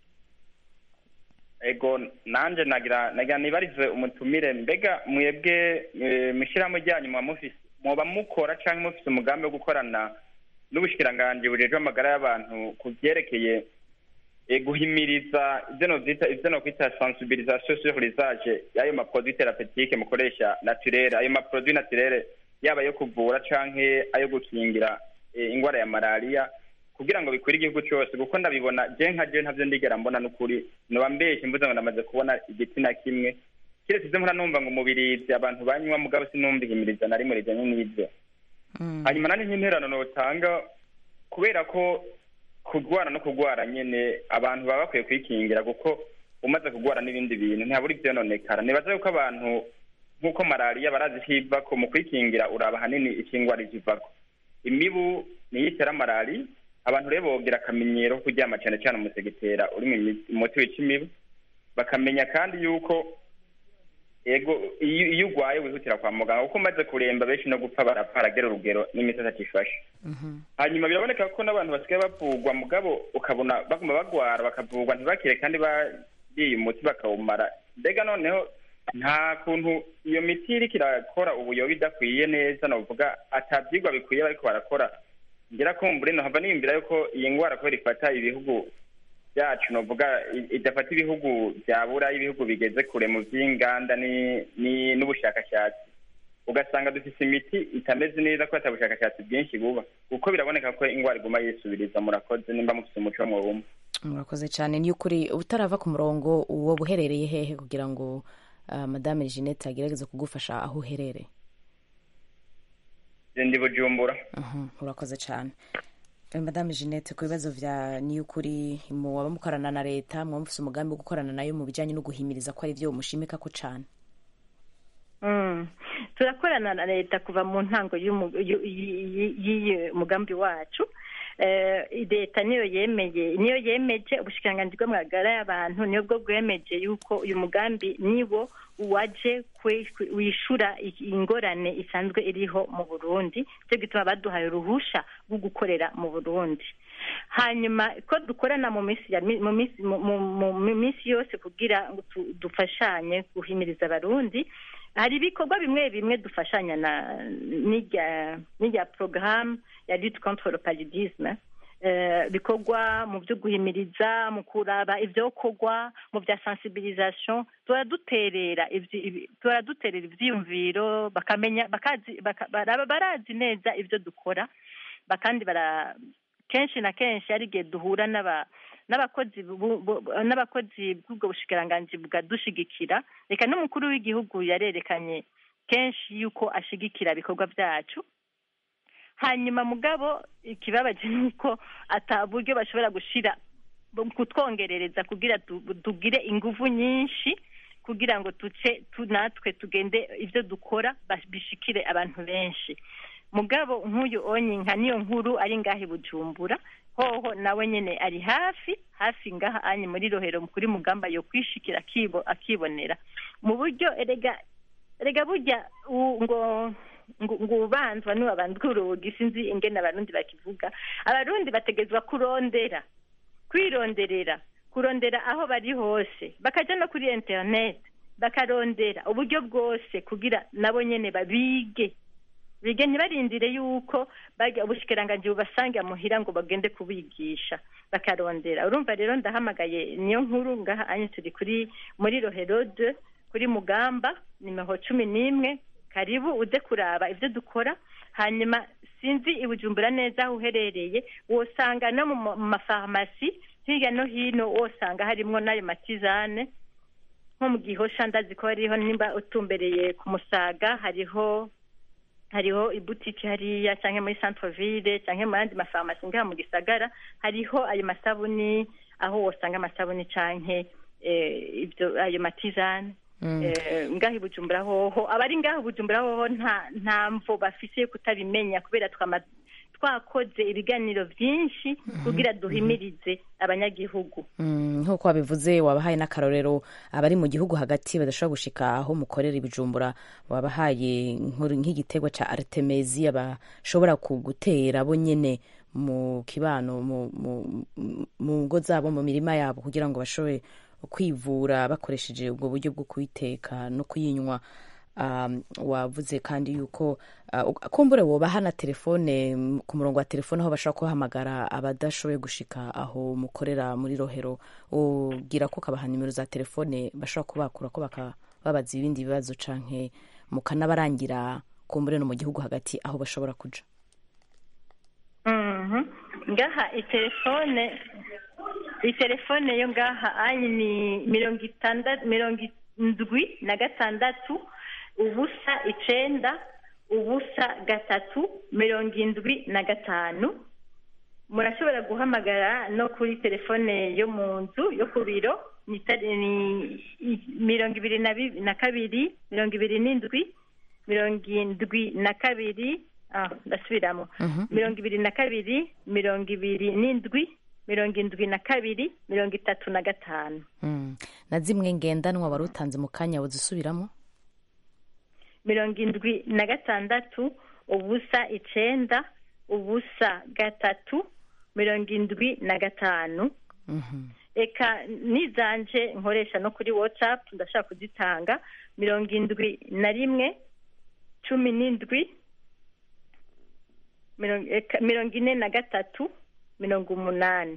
ego nanje nagira nagira nibarize umutumire mbega mwebwe eh, mw'ishirahamwe ryanyu muba mufise muba mukora canke mufise umugambi wo gukorana n'ubushikiranganji bujejwe amagara y'abantu ku vyerekeye eh, guhimiriza ivyo novyita ivyo nokwita sensibilisation sur l'usage y'ayo maproduit thérapeutique mukoresha naturere ayo maproduit naturere yaba yo kuvura canke ayo gukingira eh, ingwara ya malariya kugira ngo bikwire igihugu cyose kuko ndabibona je nka je ntavyo ndigera mbona n'ukuri noba mbeshe mvuze ngo ndamaze kubona igitsina kimwe kiretse ivyo mpora numva ngo umubirizi abantu banywa mugabo sinumva ihimiriza na rimwe rijanye n'ivyo hanyuma nandi nk'interano notanga kubera ko kurwara no kurwara nyene abantu baba bakwiye kwikingira kuko umaze kurwara n'ibindi bintu ntihabura ivyononekara nibaza yuko abantu nk'uko malariya barazi ko ivako mu kwikingira uraba hanini ikingwara ivako imibu niyo itera malariya abantu rero bogira akamenyero ko kuryama cyane cyane umusegetera uri mu imi- umuti wica imibu bakamenya kandi yuko ego iyo iyo urwaye wihutira kwa muganga kuko umaze kuremba benshi no gupfa barapfa haragera urugero n'imiti atakifashe hanyuma biraboneka ko n'abantu basigaye bavugwa mugabo ukabona baguma bagwara bakavugwa ntibakire kandi bariye umuti bakawumara mbega noneho nta kuntu iyo miti iriko irakora ubuyobe idakwiye neza novuga atavyigwa bikwiye bariko barakora ngira kumbure nohava niyumvira yuko iyi ngwara kubera ifata ibihugu byacu novuga i- idafata ibihugu bya burayi ibihugu bigeze kure mu vy'inganda ni- ni- n'ubushakashatsi ugasanga dufise imiti itameze neza ko ata bushakashatsi bwinshi buba kuko biraboneka ko ingwara iguma yisubiriza murakoze nimba mufise umuco mwobumwe murakoze cyane ni ukuri utarava ku murongo uwo buherereye hehe kugira ngo uh, madame jeannette agerageze kugufasha aho uherereye ndi bujumbura Mhm, urakoze cyane Eh, madame jeannette ku bibazo vya ni ukuri muwaba mukorana na leta muba mufise umugambi wo gukorana nayo mu bijanye no guhimiriza ko ari vyo mushimika ko cane Mm. turakorana na leta kuva mu ntango y'umu- y'u- y'i- y'iyi mugambi wacu Eh, leta niyo yemeye niyo yemeje ubushikiranganji bw'amagara y'abantu niyo bwo bwemeje yuko uyu mugambi niwo waje kwe- kwe- wishura i- ingorane isanzwe iriho mu burundi cyo gituma baduhaye uruhusha rwo gukorera mu burundi hanyuma ko dukorana mu minsi ya mi- mu minsi mu- mu- mu minsi yose kugira ngo tu- dufashanye guhimiriza abarundi hari ibikorwa bimwe bimwe dufashanya na n'irya n'irya porogaramu ya lutte contre le paludisme eh, bikorwa mu byo guhimiriza mu kuraba ibyokorwa mu bya sensibilisation turaduterera ivyi- ibi- turaduterera ivyiyumviro bakamenya bakazi baka- baraba barazi neza ibyo dukora ba- kandi bara kenshi na kenshi hari igihe duhura n'aba n'abakozi bu- bu- n'abakozi bw'ubwo bushikiranganji bwadushigikira reka n'umukuru w'igihugu yarerekanye kenshi yuko ashigikira ibikorwa byacu hanyuma mugabo ikibabaje ni uko ata buryo bashobora gushira bu- kutwongerereza kugira tu- tugire inguvu nyinshi kugira ngo tuce tu- natwe tugende ibyo dukora bas- bishikire abantu benshi mugabo nk'uyu onye nka niyo nkuru ari ngaha i bujumbura hoho nawe nyene ari hafi hafi ngaha anye muri rohero kuri mugamba yo kwishikira akibo akibonera mu buryo erega erega burya u- ngo ngo ngo ubanzwa niwabandwa urugi sinzi ingene abarundi bakivuga abarundi bategezwa kurondera kwironderera kurondera aho bari hose bakaja no kuri internet bakarondera uburyo bwose kugira nabo nyene babige bige ntibarindire yuko bajya ubushikiranganji bubasange muhira ngo bagende kubigisha bakarondera urumva rero ndahamagaye niyo nkuru ngaha anye turi kuri muri rohero de kuri mugamba nimero cumi n'imwe karibu uze kuraba ibyo dukora hanyuma sinzi i bujumbura neza aho uherereye wosanga no mu ma- mu mafarumasi hirya no hino wosanga harimwo n'ayo matizane nko mu gihosha ndazi ko hariho nimba utumbereye ku musaga hariho hariho ibutiki hariya cyangwa muri centre ville cyangwa mu yandi mafarumasi ngaha mu gisagara hariho ayo masabuni aho wosanga amasabuni canke eh, ibyo ayo matizane Eh, ngaho i bujumbura hoho abari ngaho i bujumbura hoho nta nta mvo bafise yo kutabimenya kubera twama twakoze ibiganiro byinshi kugira duhimirize abanyagihugu Mm, nk'uko wabivuze wabahaye n'akarorero abari mu gihugu hagati badashobora gushika aho mukorera ibijumbura wabahaye nk'uru- nk'igiterwa ca artemisia bashobora kugutera bo nyene mu kibano mu mu- mu ngo zabo mu mirima yabo kugira ngo bashobore kwivura bakoresheje ubwo buryo bwo kuyiteka no kuyinywa um, wavuze kandi yuko uh, kumbure wobaha na telefone mm, ku murongo wa telefone aho bashobora kuhamagara abadashoboye gushika aho mukorera muri rohero ugira ko kabaha nimero za telefone bashobora kubakura ko bakababaza ibindi bibazo canke mukanabarangira kumbure no mu gihugu hagati aho bashobora kuja Mhm. ngaha itelefone itelefone yo ngaha ayi ni mirongo itandatu mirongo indwi na gatandatu ubusa icenda ubusa gatatu mirongo indwi na gatanu murashobora guhamagara no kuri telefone yo mu nzu yo ku biro ni tari- ni i- mirongo ibiri na bi- na kabiri mirongo ibiri n'indwi mirongo indwi na kabiri ah ndasubiramo mirongo ibiri na kabiri mirongo ibiri n'indwi mirongo indwi na kabiri mirongo itatu na gatanu mm. na zimwe ngendanwa wari utanze mu kanya wazisubiramo mirongo indwi na gatandatu ubusa icenda ubusa gatatu mirongo indwi na gatanu eka nizanje nkoresha no kuri whatsapp ndashaka kuzitanga mirongo indwi na rimwe cumi n'indwi mirongo eka- mirongo ine na gatatu mirongo umunani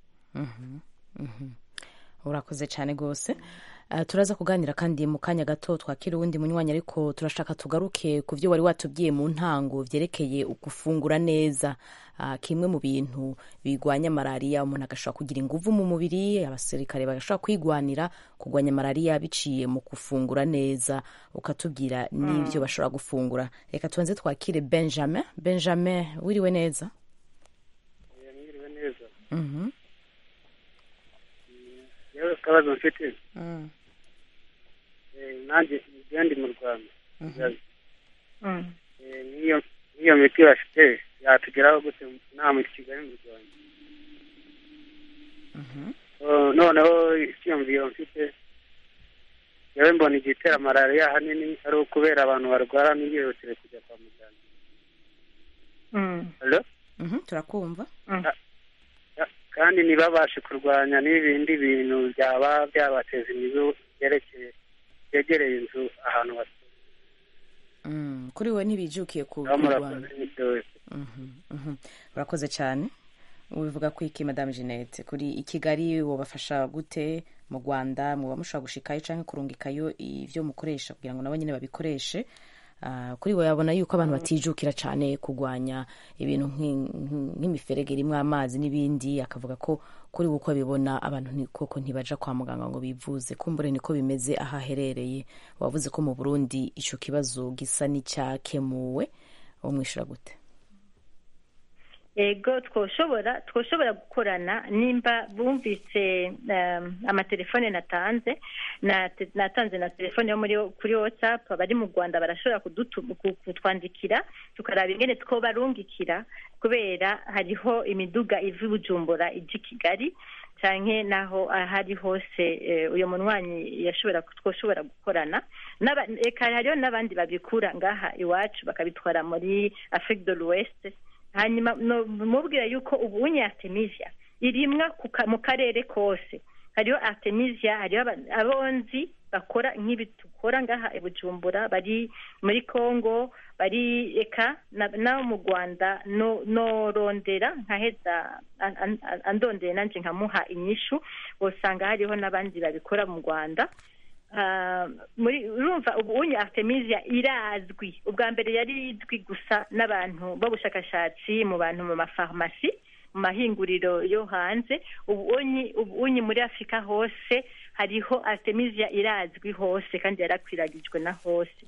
urakoze cyane rwose Uh, turaza kuganira kandi mu kanya gato twakira uwundi munywanyi ariko turashaka tugaruke ku byo wari watubwiye mu ntango byerekeye gufungura neza uh, kimwe mu bintu bigwanya malariya umuntu agashobora kugira inguvu mu mubiri abasirikare bagashobora kwigwanira kurwanya malariya biciye mu gufungura neza ukatubwira n'ibyo bashobora gufungura reka tubanze twakire benjamin benjamin wiriwe neza mwiriwe neza Mhm. yewe akabazo mfite Mm. Eh, nanjye njya ndi mu rwanda Mhm. Eh, nk'iyo nk'iyo miti bafite yatugeraho gute nta muri kigali mu rwanda Oh, noneho icyiyumviro mfite yewe mbona igitera malariya ahanini ari ukubera abantu barwara ntibihutire kujya kwa muganga Hello? Mhm, turakumva Ya- kandi ntibabashe kurwanya n'ibindi bintu byaba byabateza imibu byerekeye byegereye inzu ahantu batuye Mm, kuri we ntibijukiye ku aho kurwanya murakoze n'ibyo wese Mhm, mhm. urakoze cyane ubivuga ko iki madame jeannette kuri i kigali wabafasha gute mu rwanda muba mushobora gushikayo cyangwa kurungikayo ibyo mukoresha kugira ngo nabo nyine babikoreshe Ah, kuri we yabona yuko abantu batijukira cyane kurwanya ibintu nk'i- nk'i- nk'imiferege irimo amazi n'ibindi akavuga ko kuri we uko abibona abantu ni- koko ntibaja kwa muganga ngo bivuze kumbure niko bimeze aho aherereye wavuze ko mu burundi icyo kibazo gisa n'icyakemuwe umwishyura gute ego twoshobora twoshobora gukorana nimba bumvise um, amatelefone natanze na te- natanze na telefone yo muri kuri whatsapp abari mu rwanda barashobora kudutu- ku- kutwandikira tukaraba ingene twobarungikira kubera hariho imiduga iva i bujumbura ija i kigali canke naho ahari hose eh, uyo munywanyi yashobora twoshobora gukorana N'aba- eka hariho n'abandi babikura ngaha iwacu bakabitwara muri afrique de l'ouest hanyuma no- mubwira yuko ubu unye artemisia irimwa ku ka- mu karere kose hariho artemisia hariho aba- abonzi bakora nk'ibi dukora ngaha i bujumbura bari muri congo bari eka na- n'abo mu rwanda no- norondera nkaheza an- an- an- andondeye nanje nkamuha inyishu usanga hariho n'abandi babikora mu rwanda Ah, muri urumva ubu unye artemisia irazwi ubwa mbere yari izwi gusa n'abantu b'ubushakashatsi mu bantu mu mafarumasi mu mahinguriro yo hanze ubu unyi ubu unyi muri afurika hose hariho artemisia irazwi hose kandi yarakwiragijwe na hose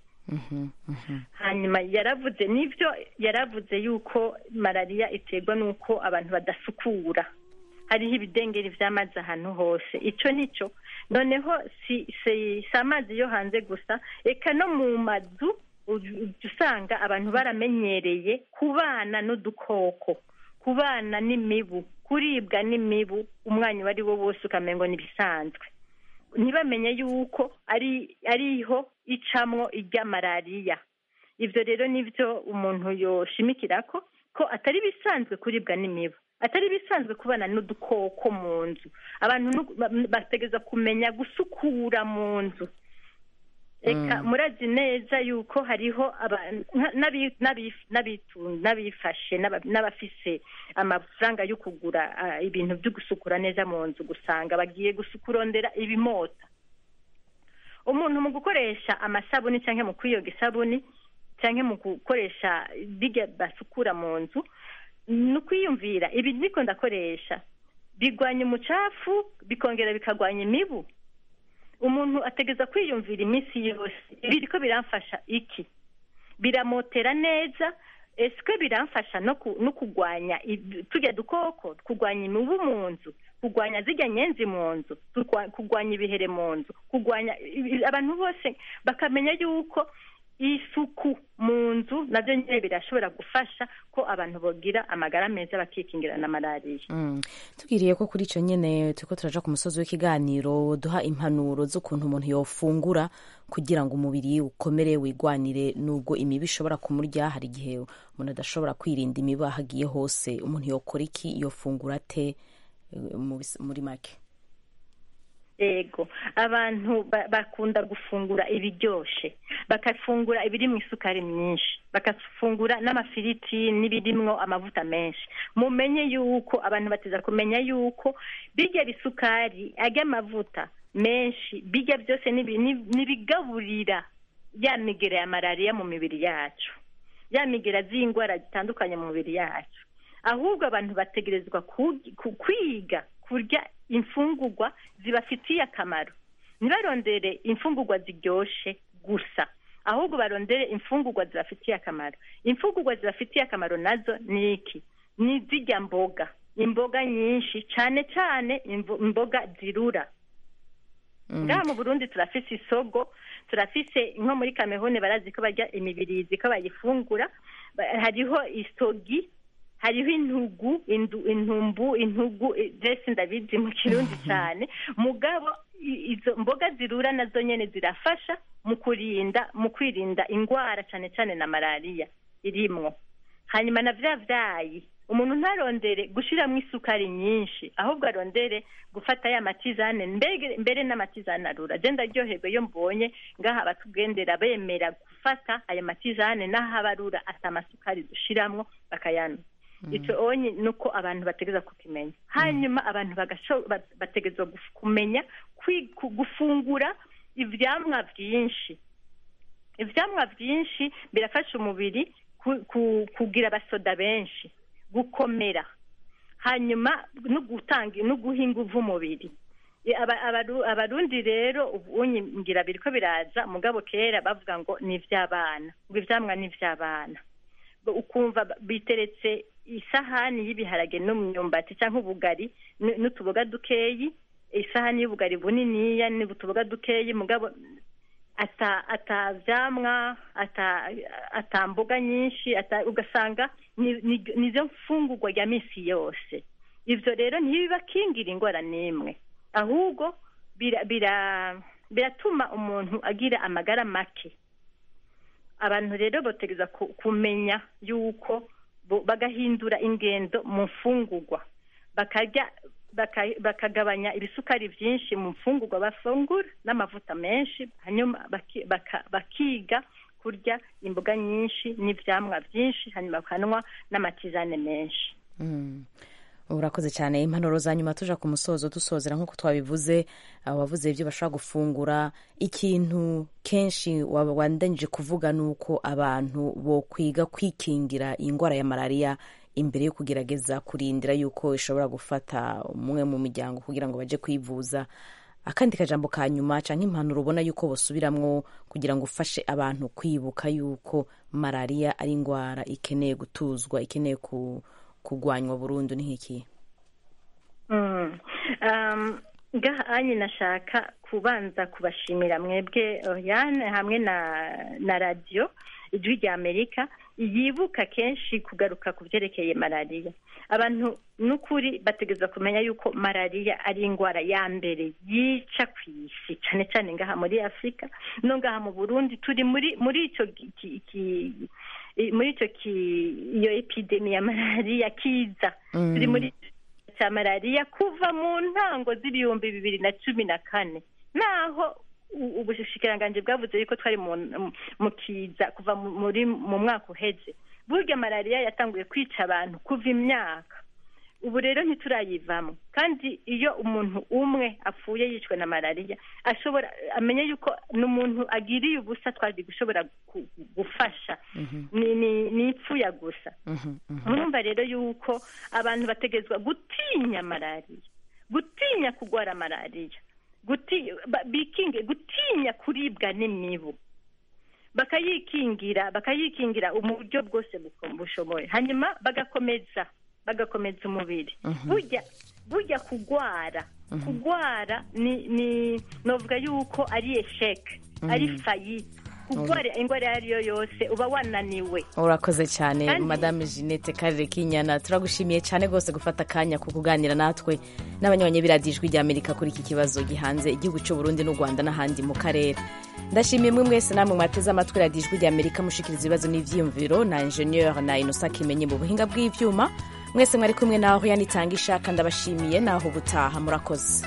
hanyuma yaravuze n'ibyo yaravuze yuko malariya iterwa n'uko abantu badasukura hariho ibidengeri by'amazi ahantu hose icyo nicyo noneho si si si amazi yo hanze gusa reka no mu mazu uj- ujya usanga abantu baramenyereye kubana n'udukoko kubana n'imibu kuribwa n'imibu umwanya uwo ari wo wose ukamengo ni ibisanzwe ntibamenye yuko ari ariho icamwo irya malariya ibyo rero nibyo umuntu yoshimikira ko ko atari bisanzwe kuribwa n'imibu atari bisanzwe kubana n'udukoko mu nzu abantu nu- ba- bategereza kumenya gusukura mu nzu reka murazi neza yuko hariho abantu nka- n'abi- n'abi- n'abitu- n'abifashe n'aba- n'abafise amafaranga yo kugura ah, ibintu byo gusukura neza mu nzu gusanga bagiye gusukurondera ibimota umuntu mu gukoresha amasabuni cyangwa mu kwiyoga isabuni cyangwa mu gukoresha bijya basukura mu nzu ni ukwiyumvira ibi niko ndakoresha bigwanya umucafu bikongera bikagwanya imibu umuntu ategeza kwiyumvira iminsi yose ibi ko biramfasha iki biramotera neza ese biramfasha no ku- no kurwanya ib- turya dukoko kurwanya imibu mu nzu kurwanya zirya nyenzi mu nzu kurwa- kurwanya ibihere mu nzu kurwanya i- i- abantu bose bakamenya yuko isuku mu nzu nabyo nyine birashobora gufasha ko abantu bagira amagara meza bakikingira na malariya Mm. tubwiriye ko kuri icyo nyine turiko turaja ku musozi w'ikiganiro duha impanuro z'ukuntu umuntu yofungura kugira ngo umubiri ukomere wigwanire nubwo imibu ishobora kumurya hari igihe umuntu adashobora kwirinda imibu aho agiye hose umuntu yokora iki yofungura ate eh, mu bis- muri make yego abantu ba- bakunda gufungura ibiryoshe bakafungura ibiri mu isukari myinshi bakafungura n'amafiriti n'ibirimwo amavuta menshi mumenye yuko abantu bateza kumenya yuko birya bisukari arya amavuta menshi birya byose nibi- ni- nibigaburira ya migera ya malariya mu mibiri yacu ya migera z'indwara zitandukanye mu mibiri yacu ahubwo abantu bategerezwa ku- ku- kwiga kurya imfungurwa zibafitiye akamaro ntibarondere imfungurwa ziryoshe gusa ahubwo barondere imfungurwa zibafitiye akamaro imfungurwa zibafitiye akamaro nazo ni iki ni zijya mboga imboga nyinshi cyane cyane imvo- imboga zirura ngaha mu burundi turafise isogo turafise nko muri kamehone barazi ko barya imibirizi ko bayifungura Ba- hariho isogi hariho intugu indu, intumbu intugu eh, jesi ndabizi mu kirundi cyane mugabo i- izo mboga zirura nazo nyene zirafasha mu kurinda mu kwirinda indwara cyane cyane na malariya irimwo hanyuma na vya vyayi umuntu ntarondere gushiramo isukari nyinshi ahubwo arondere gufata ya matizane mbege mbere n'amatizane arura je ndaryoherwa iyo mbonye ngaha abatugendera bemera gufata aya matizane n'aho abarura ata masukari dushiramwo bakayanywa ico onye nuko abantu bategeza kukimenya hanyuma abantu bagasho- ba- bategezwa guf- kumenya kwi- ku- gufungura ivyamwa vyinshi ivyamwa vyinshi birafasha umubiri ku- ku- kugira abasoda benshi gukomera hanyuma no gutanga no guha inguvu umubiri E, aba- abaru- abarundi rero ubu unyi ngira biriko biraza mugabo kera bavuga ngo ni ivy'abana ngo ivyamwa ni ivy'abana Ngo ukumva ba- biteretse isahani y'ibiharage n'umyumbati cyangwa ubugari n- n'utuboga dukeyi isahani y'ubugari buniniya n'utuboga dukeyi mugabo ata atavyamwa ata atamboga nyinshi ata ugasanga ni- ni- nizo mfungurwa ya misi yose ivyo rero ntibibakingira ingwara n'imwe ahubwo bira bira biratuma umuntu agira amagara make abantu rero botegeza ku- kumenya yuko bo- bagahindura ingendo mu mfungurwa bakarya baka- bakagabanya ibisukari byinshi mu mfungurwa bafungura n'amavuta menshi hanyuma baki- baka- bakiga kurya imboga nyinshi n'ivyamwa byinshi hanyuma bakanywa n'amatizane menshi Mm. urakoze cyane impanuro za nyuma tuja ku musozo dusozera nk'uko twabivuze abo bavuze ibyo bashobora gufungura ikintu kenshi waba wandanyije kuvuga ni uko abantu bo kwiga kwikingira iyi ndwara ya malariya imbere yo kugerageza kurindira yuko ishobora gufata umwe mu miryango kugira ngo baje kwivuza akandi kajambo ka nyuma cyangwa impanuro ubona yuko bosubiramwo kugira ngo ufashe abantu kwibuka yuko malariya ari indwara ikeneye gutuzwa ikeneye ku kugwanywa burundu ni nk'iki Mm. Um, ngaha anye nashaka kubanza kubashimira mwebwe Oriane hamwe na na radio ijwi rya Amerika yibuka kenshi kugaruka ku byerekeye malariya abantu n'ukuri bategeza kumenya yuko malariya ari indwara ya mbere yica ku isi cyane cyane ngaha muri afurika no ngaha mu burundi turi muri muri icyo ki- ki- ki- i- muri icyo ki- iyo epidemi ya malariya kiza Mm. turi muri cya malariya kuva mu ntango z'ibihumbi bibiri na cumi na kane naho u- ubushikiranganji bwavuze yuko twari mu mu kiza kuva mu- muri mu mwaka uheze burya malariya yatanguye kwica abantu kuva imyaka ubu rero ntiturayivamo kandi iyo umuntu umwe apfuye yishwe na malariya ashobora amenye yuko ni umuntu agiriye ubusa twari gushobora gu- gufasha ni ni ni ipfuya gusa murumva rero yuko abantu bategezwa gutinya malariya gutinya kurwara malariya guti ba- bikinge gutinya kuribwa n'imibu bakayikingira bakayikingira mu buryo bwose buko- bushoboye hanyuma bagakomeza bagakomeza umubiri burya burya kugwara kugwara ni ni novuga yuko ari esheke ari fayite kurwara indwara iyo ari yo yose uba wananiwe urakoze cyane Kandi- madame jeannette karere kinyana turagushimiye cyane rwose gufata akanya ku kuganira natwe n'abanyabanye b'iradijwi rya amerika kuri iki kibazo gihanze igihugu cy'u burundi n'u rwanda n'ahandi mu karere ndashimiye mwe mwese namwe mwateze amatwi radijwi rya amerika mushikiriza ibibazo n'ivyiyumviro na ingenieur na inosa kimenyi mu buhinga bw'ivyuma mwese mwari kumwe naho yanitanga ishaka ndabashimiye naho ubutaha murakoze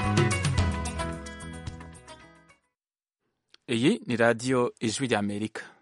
iyi ni radiyo ijwi ry'amerika